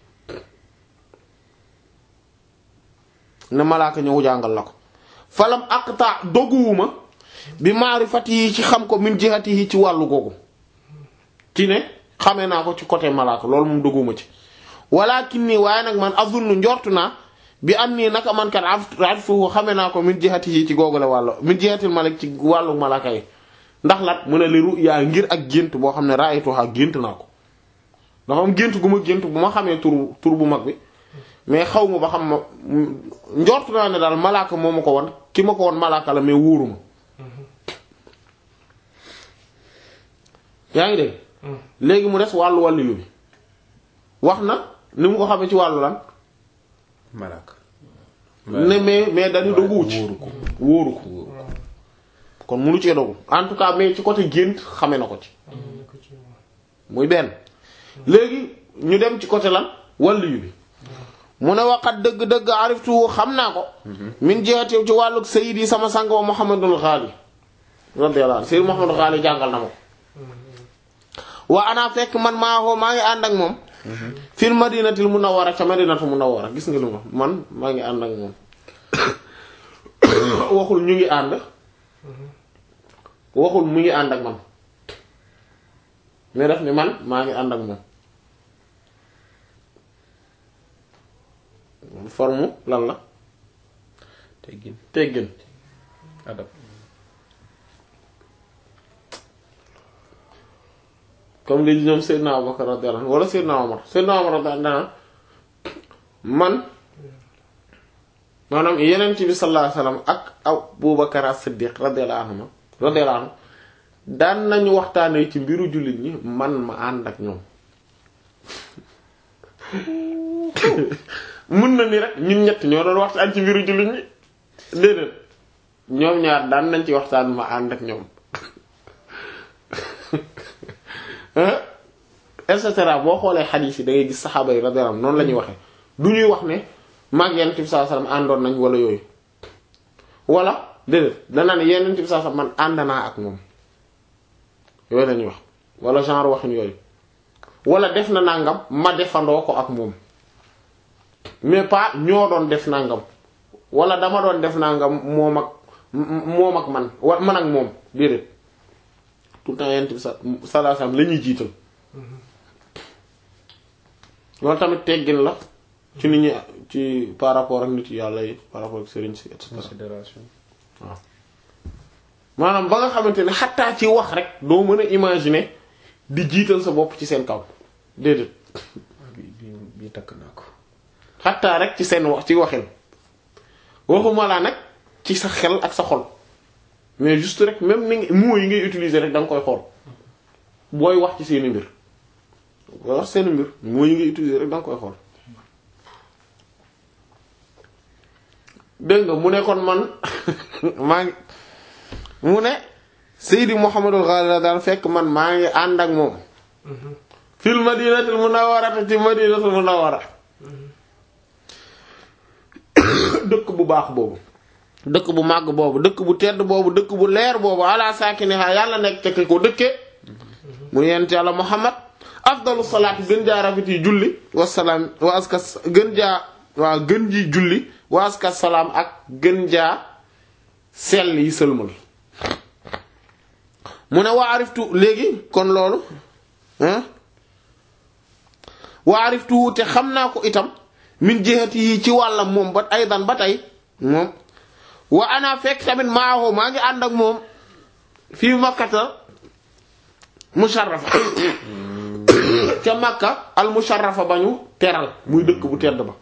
ne malaaka ñëw jàngal la ko falam aqta doguwuma bi maarifati yi ci xam ko min jihati yi ci wàllu googu ci ne xamee naa ko ci côté malaaka loolu moom doguwuma ci walakin nii waaye nag man azunnu njortu naa bi am nii naka man kat arfuhu xamee naa ko min jihati yi ci googu la wàllu min jihatil malak ci wàllu malaaka yi ndax lat mu ne li ru'ya ngir ak gént boo xam ne ra'aytuha gént naa ko dafa am gént gu ma gént bu ma xamee tur tur bu mag bi mais xaw ma ba xam ma njortu naa ne daal malaaka moo ma ko won ki ma ko won malaaka la mais wóoruma yaa ngi dégg léegi mu des wàllu wàllu yu bi wax na ni mu ko xamee ci wàllu lan Malak. ne mais mais dañu doguwu ci wóoru ko. wóoru ko wóoru ko. kon munu cee dogu en tout cas mais ci côté gént xame na ko ci muy benn léegi ñu dem ci côté lan wàllu yu bi mu ne waxat dëgg-dëgg ariftu xam naa ko min jihati ci wàlluk sayyidi sama sang wa Muhammadul Ghali radiyallahu anhu sayyid Muhammadul Ghali jàngal na ma ko wa ana fekk man maa woo maa ngi ànd ak moom fil madinatil munawwara ca madinatul munawwara gis nga lu ma man maa ngi ànd ak moom waxul ñu ngi ànd waxul mu ngi ànd ak man mais def ni man maa ngi ànd ak moom forme lan la teggin teggin adab. comme li ñoom Seydina Abubakar radiyallahu anhu wala Seydina Omar Seydina Omar radiyallahu anhu man maanaam yeneen ci bi sallallahu alayhi wasallam ak Abubakar as-Siddiq radiyallahu anhu radiyallahu anhu daan nañu waxtaanee ci mbiru jullit ñi man ma ànd ak ñoom mën na ni rek ñun ñett ñoo doon waxtaan ci mbiru jullit ñi déedéet ñoom ñaar daan nañ ci waxtaan ma ànd ak ñoom et cetera boo xoolee xadiis yi da ngay gis saxaaba yi radiyallahu anhum noonu la ñuy waxee du ñuy wax ne mag Yonent bi sallallahu alayhi wasallam àndoon nañ wala yooyu wala déedéet danaa ne Yonent bi sallallahu alayhi wasallam man ànd naa ak moom yooyu la ñuy wax wala genre waxin yooyu wala def na nangam ma defandoo ko ak moom mais pas ñoo doon def nangam wala dama doon def nangam moom ak moom ak man wa man ak moom déedéet tout le temps Yonent bi sallallahu alayhi wasallam la ñuy jiital. loolu tamit teggin la ci nit ñi ci par rapport ak nit yàlla yi par rapport ak sëriñ si et cetera considération maanaam ba nga xamante ne xattaa ci wax rek doo mën a imaginer di jiital sa bopp ci seen kaw déedéet bi bi bi takk naa ko xattaa rek ci seen wax ci waxin waxuma laa nag ci sa xel ak sa xol mais juste rek même ni nga mots yi ngay utiliser rek da nga koy xool booy wax ci seeni mbir booy wax seeni mbir mots yi ngay utiliser rek da nga koy xool dégg nga mu ne kon man maa ngi mu ne Seydi Muhammadul Ghali daal fekk man maa ngi ànd ak moom fil madinatul munawwara ci madinatul munawwara dëkk bu baax boobu dëkk bu màgg boobu dëkk bu tedd boobu dëkk bu leer boobu ala saakiniha yàlla nekk ca ki ko dëkkee mu yent yàlla Muhammad afdalu salaat gën jaa rafet yi julli wasalaam wa aska gën jaa waa gën ji julli wa aska salaam ak gën jaa sell yi sëlmal mu ne waa ariftu léegi kon loolu hein waa ariftu te xam naa ko itam min jihati yi ci wàllam moom ba aydan ba tey moom wa ana fekk tamit maaho maa ngi ànd ak moom fii makkata musharrafa ca makka al musharrafa ba ñu teral muy dëkk bu tedd ba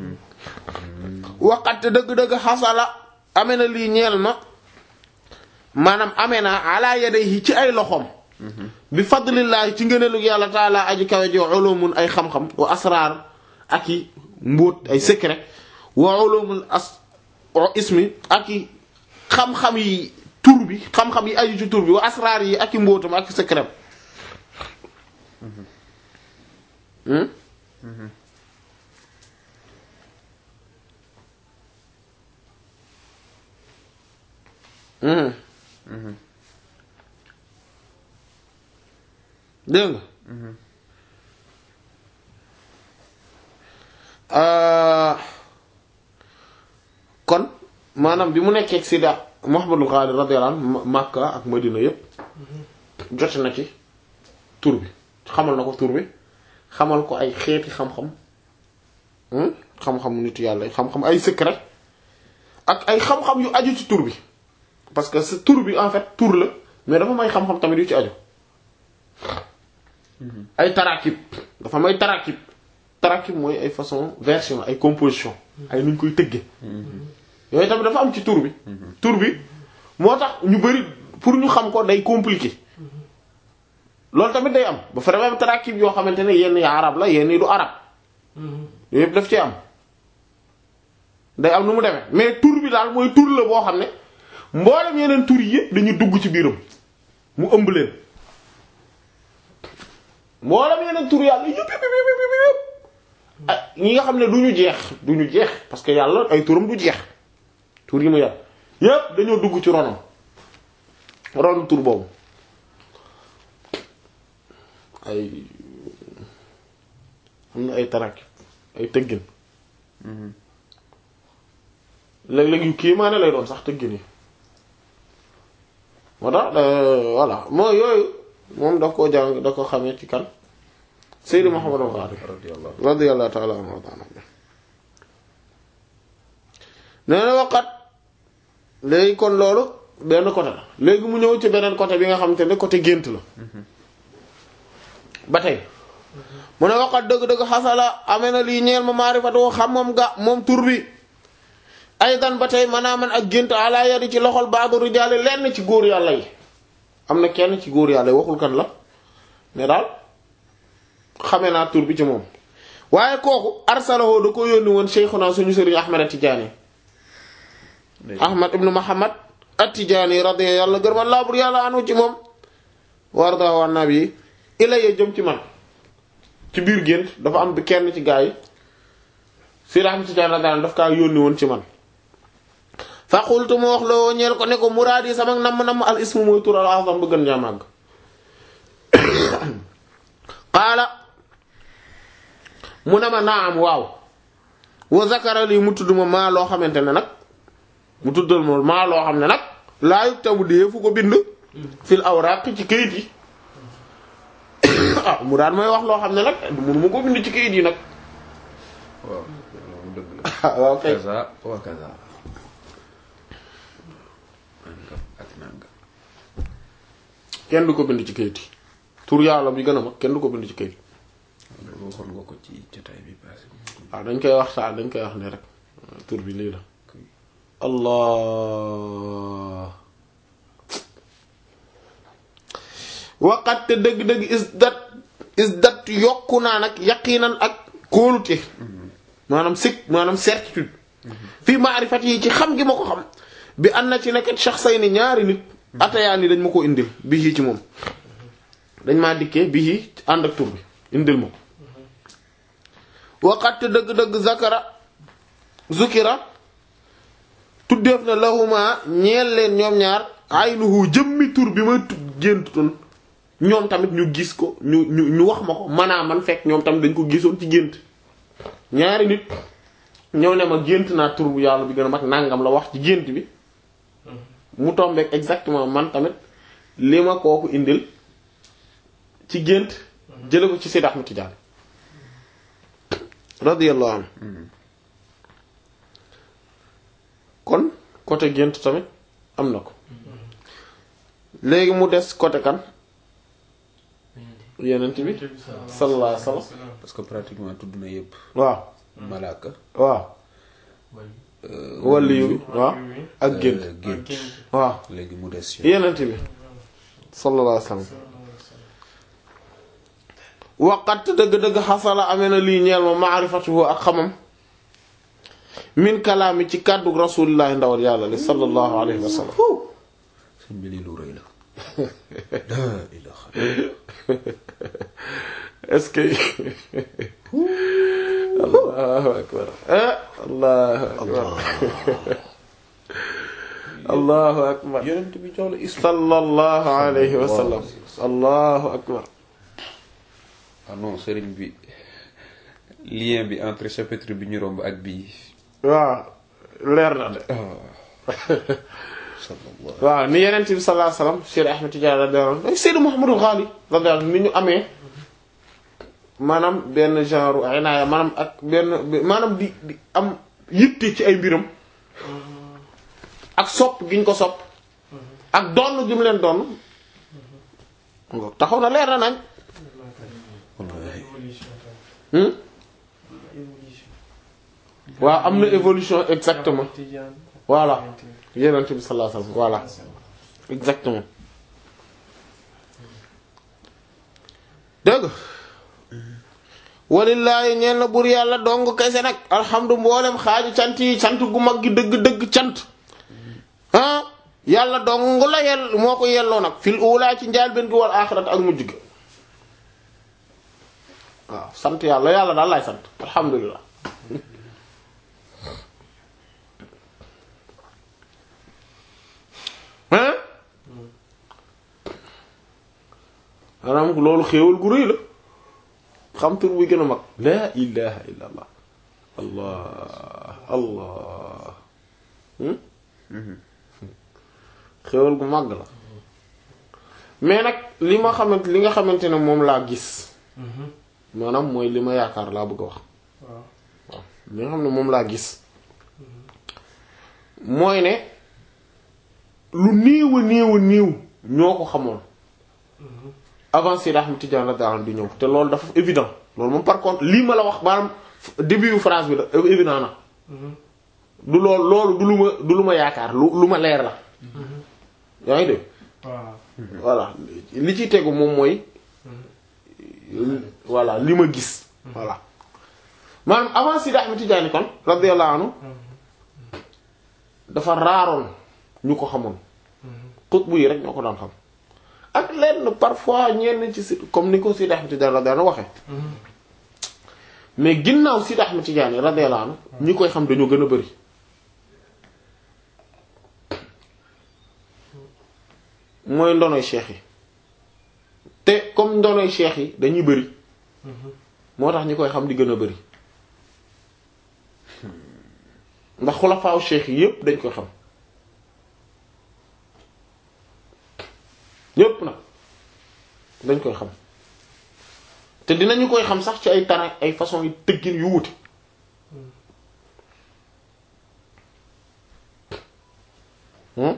waqat dëgg-dëgg xasala amee na lii ñeel ma maanaam amee na ala yadayhi ci ay loxoom bi fadlillahi ci ngëneelu yàlla taala aji kawe ji ulumun ay xam-xam wa asraar ak i mbóot ay secret wa ulumul as ismi ak i xam-xam yi tur bi xam-xam yi aju ci tur bi wa asraar yi ak i mbóotam ak i secret dégg nga kon maanaam bi mu nekkee ak Sida Muhammadul Ghali radiyallahu anhu Makka ak Madina yépp jote na ci tur bi xamal na ko tur bi xamal ko ay xeeti xam-xam xam-xamu nitu yàlla xam-xam ay secret ak ay xam-xam yu aju ci tur bi parce que ce tur bi en fait tur la mais dafa may xam-xam tamit yu ci aju ay tarakib dafa may tarakib tarakib mooy ay façon version ay composition ay nuñ koy tëgge yooyu tamit dafa am ci tur bi tur bi moo tax ñu bari pour ñu xam ko day compliqué loolu tamit day am ba fa am tarakib yoo xamante ne yenn yi arab la yenn yi du arab yooyu yëpp daf ci am day am nu mu demee mais tur bi daal mooy tur la boo xam ne mboolem yeneen tur yi yëpp dañu dugg ci biiram mu ëmb leen mboolem yeneen tur yàlla yëpp yëpp yëpp yëpp yëpp ah ñi nga xam ne du ñu jeex du ñu jeex parce que yàlla ay turam du jeex tur yi mu yàlla yëpp dañoo dugg ci ronam ron tur boobu ay am na ay tarak ay tëggin léeg-léeg yu kii maa ne lay doon sax tëggin yi moo tax voilà moo yooyu moom daf koo jàng da ko xamee ci kan Seydi Muhammad al-Ghali radiyallahu radiyallahu ta'ala anhu wa ta'ala nee na waqat léegi kon loolu benn côté la léegi mu ñëw ci beneen côté bi nga xamante ne côté gént la ba tey mu ne waqat dëgg-dëgg xasala amee na lii ñeel ma maarifatu xam moom ga moom tur bi aydan ba tey manaa man ak gént ala yadi ci loxol baadu rijaali lenn ci góor yàlla yi am na kenn ci góor yàlla yi waxul kan la mais daal xamee naa tur bi ci moom waaye kooku arsalahu da ko yónni woon cheikhuna suñu sëriñ ahmad at-tijaani ahmad ibnu muhammad at-tijaani radiya yàlla gërëma laa bur yàlla anu ci moom wardahu an nabi ilayya jëm ci man ci biir gént dafa am bi kenn ci gaa yi sëriñ ahmad at-tijaani radiyallahu daf kaa yónni woon ci man fa qultu mu wax loo ñeel ko ne ko muraad yi sama namm namm al ismu mooy tur al azam bu gën jaa màgg qaala mu ne ma naam waaw wa zakara lii mu tudd ma maa loo xamante ne nag mu tuddal ma maa loo xam ne nag laa yuktabu dee fu ko bind fil awraq ci kayit yi ah mu daan may wax loo xam ne nag mënu ma ko bind ci kayit yi nag waaw boobu dëgg la waaw kay kaza wa kaza nangam ak nangam kenn du ko bind ci kayit yi tur yàlla bi gën a mag kenn du ko bind ci kayit loolu waxoon nga ko ci jotaay bi passé waaw dañ koy wax saa dañ koy wax ne rek tur bi lii la allah waqat te dëgg-dëgg isdat isdat yokku naa nag yaqinan ak kóolute maanaam sikk maanaam certitude fii maarifat yi ci xam gi ma ko xam bi an na ci nekk shakhsayni ñaari nit atayaan yi dañ ma ko indil bii ci moom dañ maa dikkee bii ànd ak tur bi indil ma ko waqat dëgg-dëgg zakara zukira tuddeef na lahuma ñeel leen ñoom ñaar aynuhu jëmmi tur bi ma géntutoon ñoom tamit ñu gis ko ñu ñu ñu wax ma ko manaa man fekk ñoom tamit dañ ko gisoon ci gént ñaari nit ñëw ne ma gént naa tur bu yàlla bi gën a mag nangam la wax ci gént bi mu tombeek exactement man tamit li ma kooku indil ci gént jële ko ci Seydi Ahmad Tidiane radiyallahu anhu kon côté gént tamit am na ko léegi mu des côté kan yenent bi sallallahu alayhi wasallam parce que pratiquement tudd na yëpp waaw malaaka waaw waliyu bi waaw ak gént euh, gént waaw léegi mu des yo yenent bi sallallahu alayhi wasallam waqat dëgg-dëgg xasala amee na lii ñeel ma maarifatuhu ak xamam min kalaami ci kàddu rasulillahi ndawal yàlla li sallallahu alayhi wa sallam sëñ bi lii lu rëy la laa ilaha est-ce que allahu akbar ah allahu akbar allahu akbar yonent bi jox la ism sallallahu alayhi wa sallam allahu akbar ah non sëriñ bi lien bi entre chapitre bi ñu romb ak bii waaw leer na de sallallahu waaw ni yeneen bi sallallahu alayhi wasallam Cheikh Ahmed Tidiane radiyallahu anhu Seydou Mouhamadou Ghali radiyallahu anhu ni ñu amee maanaam benn genre ay naaya maanaam ak benn maanaam di di am yitte ci ay mbiram ak sopp gi ñu ko sopp ak donn gi mu leen donn ngo taxaw na leer na nañ wallahi évolution tamit. hmm évolution. waaw am na évolution exactement Tidiane. voilà yeneen bi sallallahu alayhi wasallam voilà exactement dëgg walillaahi ñeen na bur yàlla dong kese nag alhamdu mboolem xaaju cant yi cant gu mag gi dëgg-dëgg cant ah yàlla dong la yell moo ko yelloo nag fil uulaa ci njaal benn gi wal aaxirat ak mujj gi waaw sant yàlla yàlla daal laay sant alhamdulilah hein maanaam loolu xéewal gu rëy la xam tur buy gën a mag laa ilaha illa allah allah allah hmm? xéewal gu màgg la mais nag li ma xamante li nga xamante ne moom laa gis maanaam mooy li ma yaakaar laa bëgg a wax waaw. waaw li nga xam ne moom laa gis mooy ne lu néew a néew a néew ñoo ko xamoon avant Seydi Ahmed Tidiane radiyallahu anhu di ñëw te loolu dafa évident loolu moom par contre lii ma la wax maanaam début yu phrase bi da évident na du loolu loolu du lu ma du lu ma yaakaar lu lu ma leer la yaa ngi dégg waaw. voilà li ci tegu moom mooy voilà li ma gis voilà maanaam avant Seydi Ahmed Tidiane kon radiyallahu anhu dafa raaroon ñu ko xamoon xutbu yi rek ñoo ko daan xam ak lenn parfois ñenn ci si comme ni ko Seydi Ahmed Tidiane radiyallahu anhu waxe mais ginnaaw Seydi Ahmed Tidiane radiyallahu anhu ñi koy xam dañoo gën a bari mooy ndonoy cheikh yi te comme ndonoy cheikh yi dañuy bari moo tax ñi koy xam di gën a bari ndax xulafaaw cheikh yi yépp dañ koy xam ñépp nag dañ koy xam te dinañu koy xam sax ci ay tara ay façon yi tëggin yu wuute hmm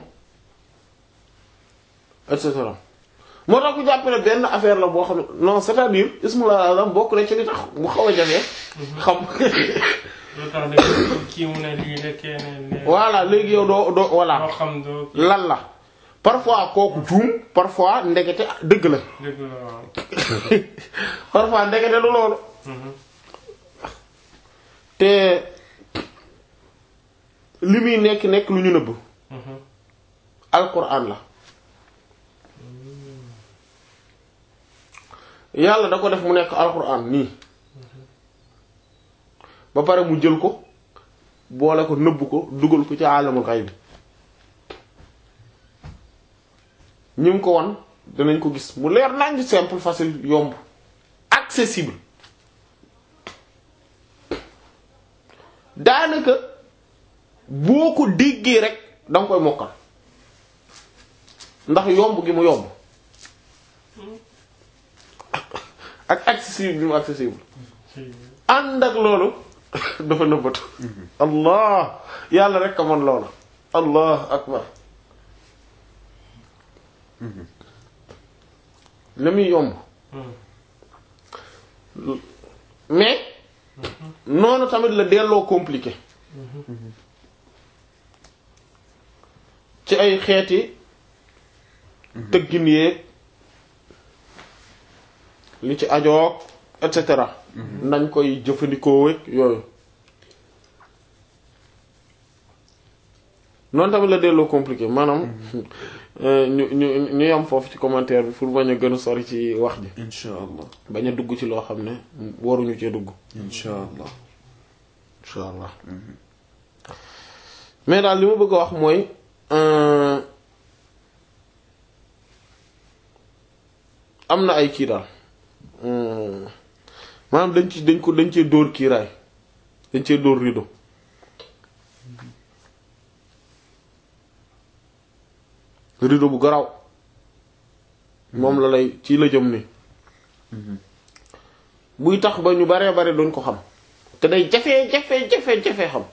et cetera moo tax ku jàpp ne benn affaire la boo xam ne non c'est-à-dire ismul azam bokk na ci li tax mu xaw a jafe xam lu tax de kii mu ne lii la keneen ne. voilà léegi yow doo doo voilà doo xam doo kii lan la parfois kooku juum parfois ndekete dëgg la dëgg la waaw. parfois ndekete du loolu Mhm. te li muy nekk nekk lu ñu nëbb Mhm. alquran la yàlla da ko def mu nekk alquran nii ba pare mu jël ko boole ko nëbb ko dugal ko ci alamul xayb ñi mu ko wan dinañ ko gis mu leer nañ simple facile yomb accessible daanaka boo ko déggee rek danga koy mokkal ndax yomb gi mu yomb ak accessible bi mu accessible ànd ak loolu dafa nëbbatu allah yàlla rek a mën loolu allah akbar la muy yomb mais noonu tamit la delloo compliqué ci ay xeeti tëggin yeeg li ci ajoog et cetera nañ koy jëfandikoo wek yooyu noonu tamit la delloo compliqué maanaam ñu ñu ñu yam foofu ci commentaire bi pour bañ a gën a sori ci wax ji incha allah bañ a dugg ci loo xam ne waruñu cee dugg incha allah insha allah mais daal li ma bëgg a wax mooy euh, am na ay kii daal Hmm. maanaam dañ ci dañ ko dañ cee dóor kiiraay dañ cee dóor rideau rideau bu garaw moom la lay ci la jëm ni buy tax ba ñu baree bare duñ ko xam te day jafe jafe jafe jafe xam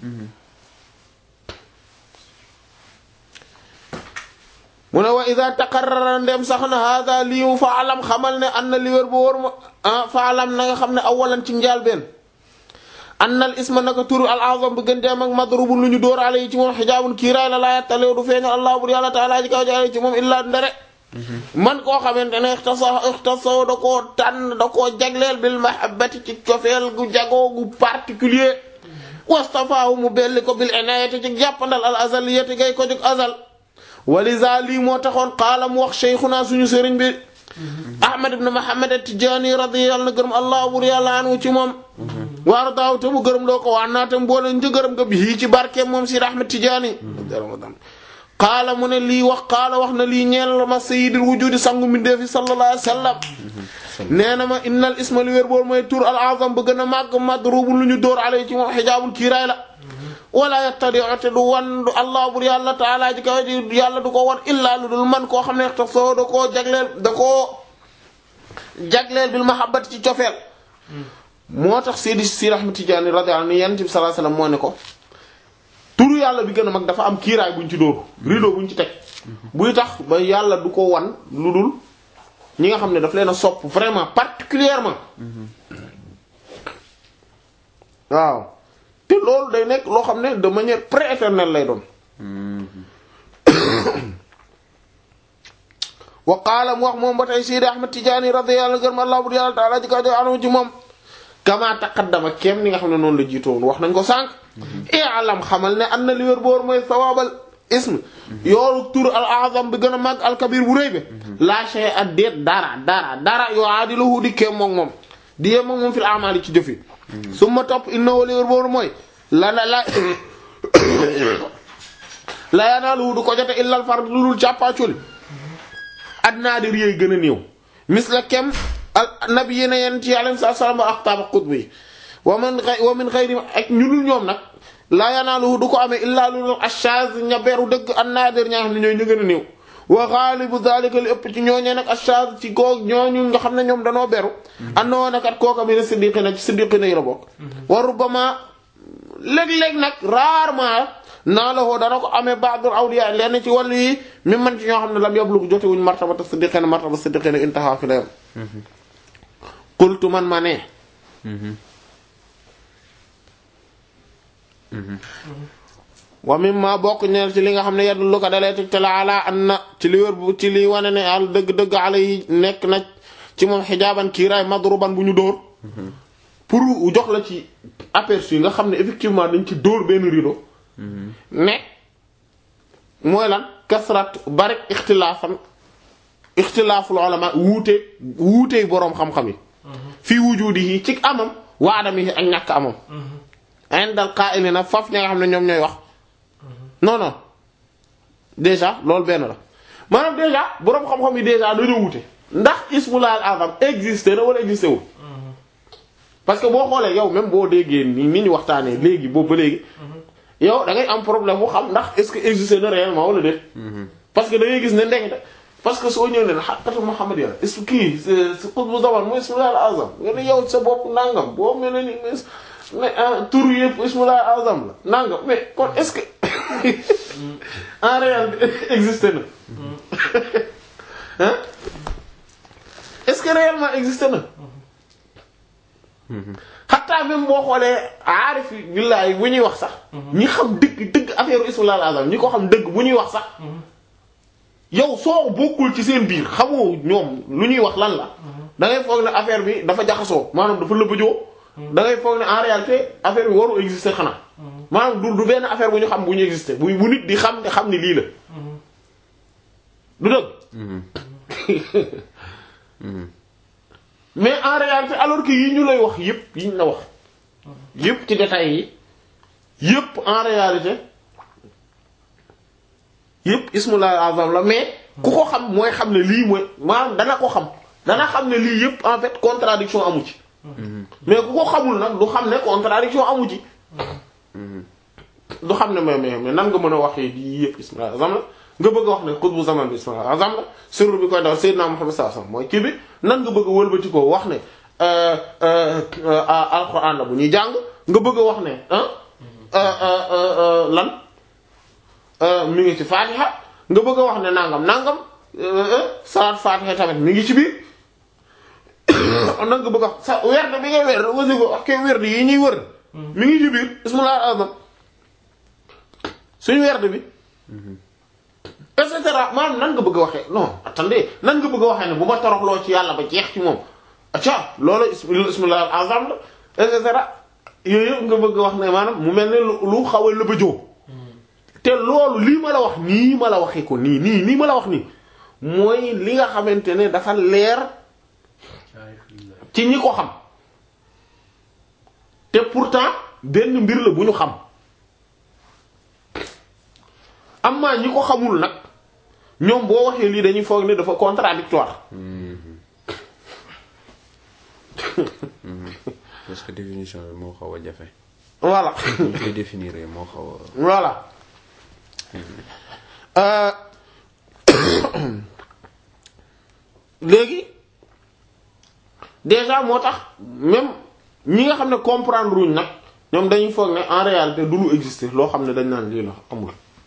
mu ne wa ida taqarrara ndem sax na hada liiw fa alam xamal ne an na li wér bu wóor ma ah fa alam na nga xam ne awalan ci njaal benn an al isma naka turu al azam bu gën deem ak madrubun lu ñu dóor ale yi ci moom xijaabun kiiraay la laa yattalew du feeñal allah bur yàlla taala ji kaw jaale ci moom illaa ndere man koo xamante ne ixtasa ixtasaw da koo tànn da koo jagleel bil mahabbati ci cofeel gu jagoo gu particulier wastafaahu mu belli ko bil inayati ci jàppandal al azaliyati gay ko jóg azal walisa lii moo taxoon qaala mu wax cheikhuna suñu sëriñ bi ahmad ibn muhammad at-tijaani radiyallahu na gërëm allah bur yàlla anu ci moom waaru daaw te mu gërëm loo ko waan naa te mboole një gërëm nga bii ci barkeem moom si ahmad tijaani qaala mu ne lii wax qaala wax na lii ñeel ma sayyidul wujudi sangu mbindeefi sallallahu alayhi wa sallam nee na ma innal isma li wér bool mooy tur al azam ba gën a màgg madrubu lu ñu dóor alay ci moom xijaabul kiiraay la wala yattadi'u te du wan du allah bur yàlla taala ji kaw ji yàlla du ko wan illaa lu dul man koo xam ne tax soo da koo jagleel da koo jagleel bil mahabbati ci cofeel moo tax Seydi Si Ahmad Tijaani radiyallahu anhu Yonent bi sallallahu alayhi wasallam moo ne ko turu yàlla bi gën a mag dafa am kiiraay buñ ci dóor rideau buñ ci teg buy tax ba yàlla du ko wan lu dul ñi nga xam ne daf leen a sopp vraiment particulièrement waaw te loolu day nekk loo xam ne de manière prééternelle lay doon wa qaala mu wax moom ba tey Seydi Ahmad Tijaani radiyallahu anhu Allah bu yàlla taala ji kaw jo anu ci moom kama taqaddama kem ni nga xam ne noonu la jiitoon wax nañ ko sànq i'lam xamal ne an na li wér boor mooy sawaabal ism yoolu tur al azam bi gën a màgg al kabir bu rëy bi la shay at déet dara dara dara yoo aadilahu di kem moom moom di yem moom moom fil amali ci jëfi su ma topp innahu li wér boor mooy la la la la yanaaluhu du ko jote illal fard lu dul càppaaculi adnaa di réy gën a néew mis la kem al nabi yéena yenn ci alayhi salaam wa aqtaab qutb yi wa man wa min xayri ak ñu dul ñoom nag laa yanaaluhu du ko amee illaa lu dul ashaz ña beru dëgg annaadir ñaa xam ne ñooy ñu gën a néew wa xaalibu zalika li ëpp ci ñooñee nag ashaz ci goog ñooñu nga xam ne ñoom danoo beru andoo nakat kooka mi ne siddiqina ci siddiqina yi la bokk wa rubbama léeg-léeg nag rarement naa la woo dana ko amee ba'dul awliya lenn ci wàllu yi mi man ci ñoo xam ne lam yablu jotewuñ martabata siddiqina martabata siddiqina intaha fi la yam qultu man ma ne wa mimma bokk ñeel ci li nga xam ne yadullu ko dalee teg te la ala an na ci li wér bu ci li wane ne al dëgg-dëgg ala yi nekk na ci moom xijaaban kiiraay madruban bu ñu dóor pour jox la ci aperçu nga xam ne effectivement dañ ci dóor benn rideau ne mooy lan kasrat bari ixtilaafan ixtilaaful ulama wuute wuutey boroom xam-xam yi fii wujudihi ci amam wa adamihi ak ñàkk amam indal qa'ilina faf ña nga xam ne ñoom ñooy wax non non déjà loolu benn la maanaam déjà boroom xam-xam yi déjà dañoo wute ndax ismullah al azam existé na wala existé wul parce que boo xoolee yow même boo déggee ni ni ñu waxtaanee léegi boobu ba léegi yow da ngay am problème bu xam ndax est-ce que existé na réellement wala déet parce que da ngay gis ne ndekete parce que soo ñëw ne xaqatu Muhammad ya est-ce que kii c'est qutbu zaman mooy ismullah al azam nga ne yow sa bopp nangam boo mel ne ni mais tur yëpp ismullah al azam la nangam mais kon est-ce que en réalité existé na hein est-ce que réellement existé na xataa même boo xoolee aarif billahi bu ñuy wax sax ñi xam dëgg dëgg affaire ismullah al azam ñi ko xam dëgg bu ñuy wax sax yow soo bokkul ci seen biir xamoo ñoom lu ñuy wax lan la da ngay foog ne affaire bi dafa jaxasoo maanaam dafa lëbëjoo da ngay foog ne en réalité affaire bi waru exister xanaa maanaam du du benn affaire bu ñu xam bu ñu exister bu bu nit di xam ne xam ne lii la du dëgg mais en réalité alors que yi ñu lay wax yépp yi ñu la wax yépp ci détails yi yépp en réalité yépp ismullah azam la mais ku ko xam mooy xam ne lii mooy maanaam dana ko xam dana xam ne lii yépp en fait contradiction amu ci mais ku ko xamul nag du xam ne contradiction amu ci du xam ne mais mais mais nan nga mën a waxee di yépp ismullah azam la nga bëgg a wax ne qutbu zaman bi ismullah azam la sirru bi koy daw sayyidina Muhammad sallallahu alayhi wasallam mooy kii bi nan nga bëgg a wëlbati ko wax ne alquran la bu ñuy jàng nga bëgg a wax ne lan mi ngi ci fatiha nga bëgg a wax ne nangam nangam salaat fatiha tamit mi ngi ci biir nag nga bëgg a wax sa werd bi ngay werd wasifa wax kay werd yi ñuy wër mi ngi ci biir ismullah azam suñu werd bi et cetera maanaam nan nga bëgg a waxee non attendez nan nga bëgg a waxee ne bu ma toroxloo ci yàlla ba jeex ci moom acca loolu ismullah azam la et cetera yooyu yëpp nga bëgg a wax ne maanaam mu mel ne lu xaw a lëbëjoo te loolu lii ma la wax nii ma la waxee ko nii nii nii ma la wax nii mooy li nga xamante ne dafa leer ci ñi ko xam te pourtant benn mbir la bu ñu xam amma ñi ko xamul nag ñoom boo waxee lii dañuy foog ne dafa contradictoire parce que définition bi moo xaw a jafe. voilà ñu koy définir moo xaw a. voilà léegi déjà moo tax même ñi nga xam ne comprendre wuñ nag ñoom dañuy foog ne en réalité du lu exister loo xam ne dañ naan lii la amul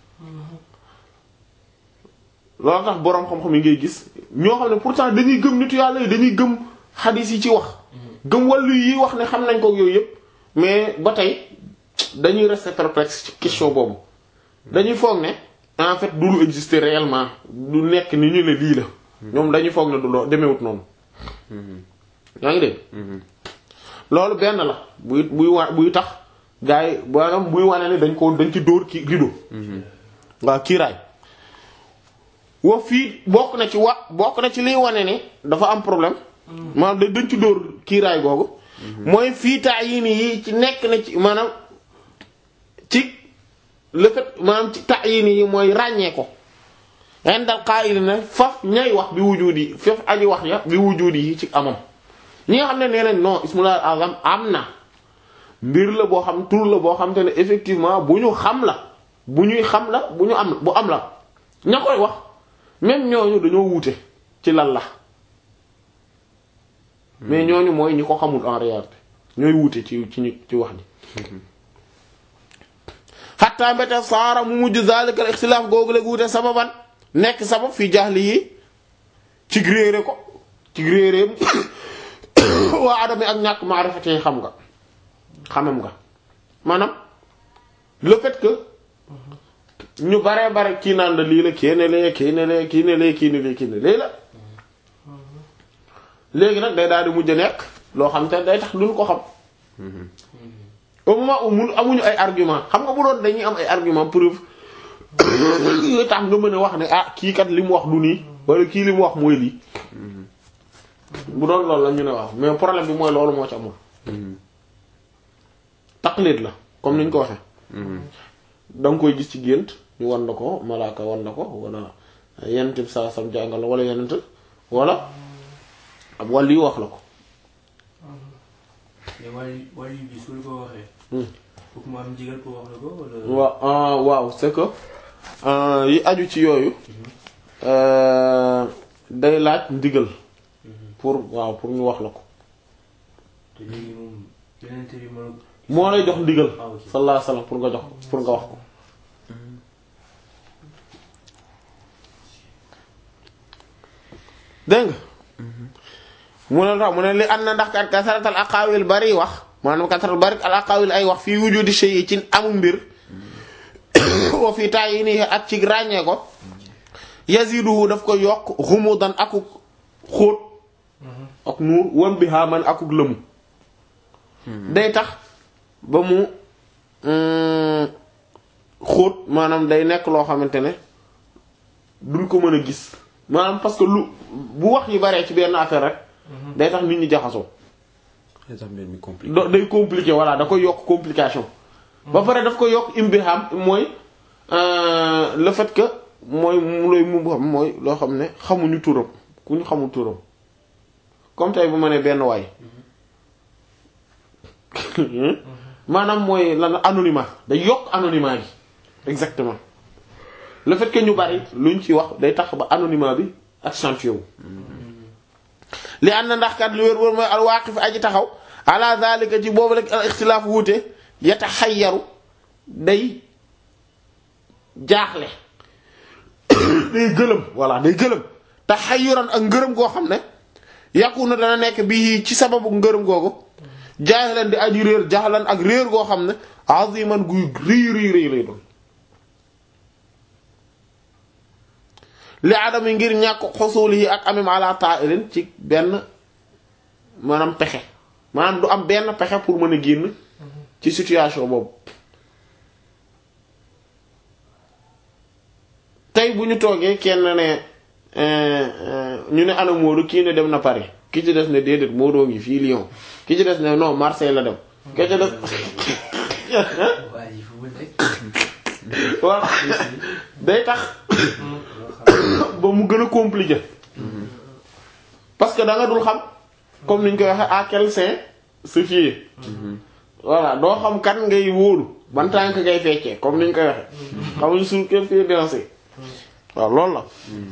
loolu tax boroom xam-xam yi ngay gis ñoo xam ne pourtant dañuy gëm nitu yàlla yi dañuy gëm xadiis yi ci wax gëm wàllu yi wax ne xam nañ ko yooyu yépp mais ba tey dañuy rester perplexe ci question boobu dañuy foog ne en fait du lu exister réellement du nekk ni ñu ne lii la ñoom dañuy foog ne du loo demewut noonu yaa ngi dégg loolu benn la buy buy wa buy tax gars yi maanaam buy wane ne dañ ko dañ ci dóor ki rido waaw kiiraay wa fii bokk na ci wa bokk na ci liy wane ne dafa am problème maanaam da dañ ci dóor kiiraay googu mooy fii taa yii nii yi ci nekk na ci maanaam ci le fait maanaam ci taa yii nii yi mooy ràññee ko indal qaa'il na faf ñay wax bi wujudi faf aji wax ya bi wujudi yi ci amam ñi nga xam ne nee nañ non ismullah azam am na mbir la boo xam tur la boo xam te ne effectivement bu ñu xam la bu ñuy xam la bu ñu am bu am la ña koy wax même ñooñu dañoo wuute ci lan la mais ñooñu mooy ñi ko xamul en réalité ñooy wuute ci ci ci wax ji xatta mbete saara mu mujj zalika al ixtilaaf googu la guute sababan nekk sabab fi jahli yi ci réere ko ci réeréem waa adami ak ñàkk maarifatee xam nga xamam nga maanaam le fait que ñu bare bare kii naan la lii la kii ne lee kii ne lee kii ne lee kii ne lee kii ne lee la léegi nag day daal di mujj a nekk loo xam te day tax duñ ko xam au moment où mun amuñu ay argument xam nga bu doon dañuy am ay argument preuve yooyu tax nga mën a wax ne ah kii kat li mu wax du nii wala kii li mu wax mooy lii bu doon loolu la ñu ne waaw mais problème bi mooy loolu moo ci amul taqlid la comme ni ñu ko waxee da nga koy gis ci gént ñu wan na ko malaaka wan na ko wala yenent bi saa sam jàngal la wala yenent wala ab wàll yi wax la ko mais wàllu wàllu bi su ko waxee. Hmm. foog mu am ndigal pour wax la ko wala. waaw ah, waaw c'est que euh, yi aju ci yooyu euh, day laaj ndigal pour waaw pour ñu wax la ko te léegi moom yeneen bi mën moo lay jox ndigal Ah, ok. sallallahu alayhi wasallam pour nga jox ko pour nga wax ko dégg nga mu ne tax mu ne li ànd na ndax kat kasaratal aqaawil bari wax maanaam kasaratal bari al aqaawil ay wax fii wujudi shay ci amu mbir wa fii taay yi nii ak ci ràññee ko yaziduhu daf ko yokk xumudan akuk xóot ak nuur wan bi xaaman akuk lëmu day tax ba mu mm, xóot maanaam day nekk loo xamante ne duñ ko mën a gis maanaam parce que lu bu wax yi baree ci benn affaire rek day tax nit ñi jaxasoo day tax mbir mi compliqué. do- day compliqué voilà da koy yokk complication ba pare daf ko yokk imbiham mooy euh, le fait que mooy mu lay mu xam mooy loo xam ne xamuñu turam ku ñu xamul turam comme tey bu ma nee benn waay maanaam mooy lan anonymat day yokk anonymat gi exactement le fait que ñu bari luñ ci wax day tax ba anonymat bi accentué wu li ànd na ndax kat lu wér wér mooy al waaqif aji taxaw ala zalika ci boobu rek al ixtilaaf wuute yataxayyaru day jaaxle day gëlëm voilà day gëlëm taxayyuran ak ngërëm goo xam ne yàqu na dana nekk bi ci sababu ngërëm googu jaahilan di aji réer jaxlan ak réer goo xam ne aziman guy rii rii rii lay doon li adami ngir ñàkk xosuul yi ak amim ala ta'ilin ci benn maanaam pexe maanaam du am benn pexe pour mën a génn ci situation boobu tey bu ñu toogee kenn ne euh, euh, ñu ne ana Moodu kii ne dem na Paris ki ci des ne déedéet Moodu ngi fii Lyon ki ci des ne non Marseille la dem ki ci des waa ji fu mu nekk. voilà day tax ba mu gën a compliqué parce que da nga dul xam comme ni ñu koy waxee à quel saint se fier voilà doo xam kan ngay wóolu ban tànk ngay feccee comme ni ñu koy waxee xamuñ sur quel pied danser waaw loolu la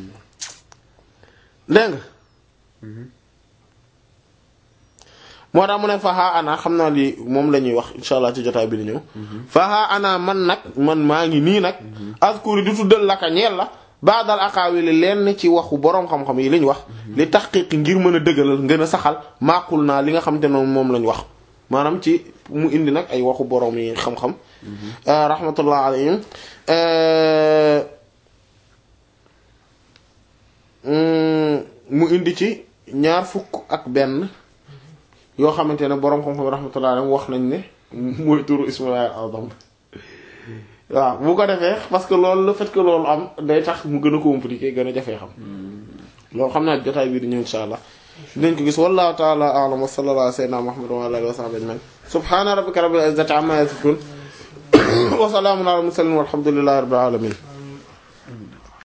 dégg nga moo tax mu ne faha ana xam naa lii moom la ñuy wax insha allah ci jotaay bi di ñëw faha ana man nag man maa ngi nii nag askuri di tuddal laka ñeel la baadal aqaawili lenn ci waxu boroom xam-xam yi liñ wax li taxqiq ngir mën a dëggalal ngën a saxal maaqul naa li nga xam te ne moom lañ wax maanaam ci mu indi nag ay waxu boroom yi xam-xam rahmatullah alayhim mu indi ci ñaar fukk ak benn yoo xamante ne boroom xam-xam rahmatullah alayhim wax nañ ne mooy turu ismail azam waaw bu ko defee parce que loolu le fait que loolu am day tax mu gën a compliqué gën a jafee xam loolu xam naa jotaay bii di ñëw insha allah dinañ ko gis wallahu ta'ala a'lam wa sallallahu ala sayyidina muhammad wa ala alihi wa sahbihi ajma'in subhana rabbika rabbil izzati amma yasifun wa salamun ala al mursalin walhamdulillahi rabbil alamin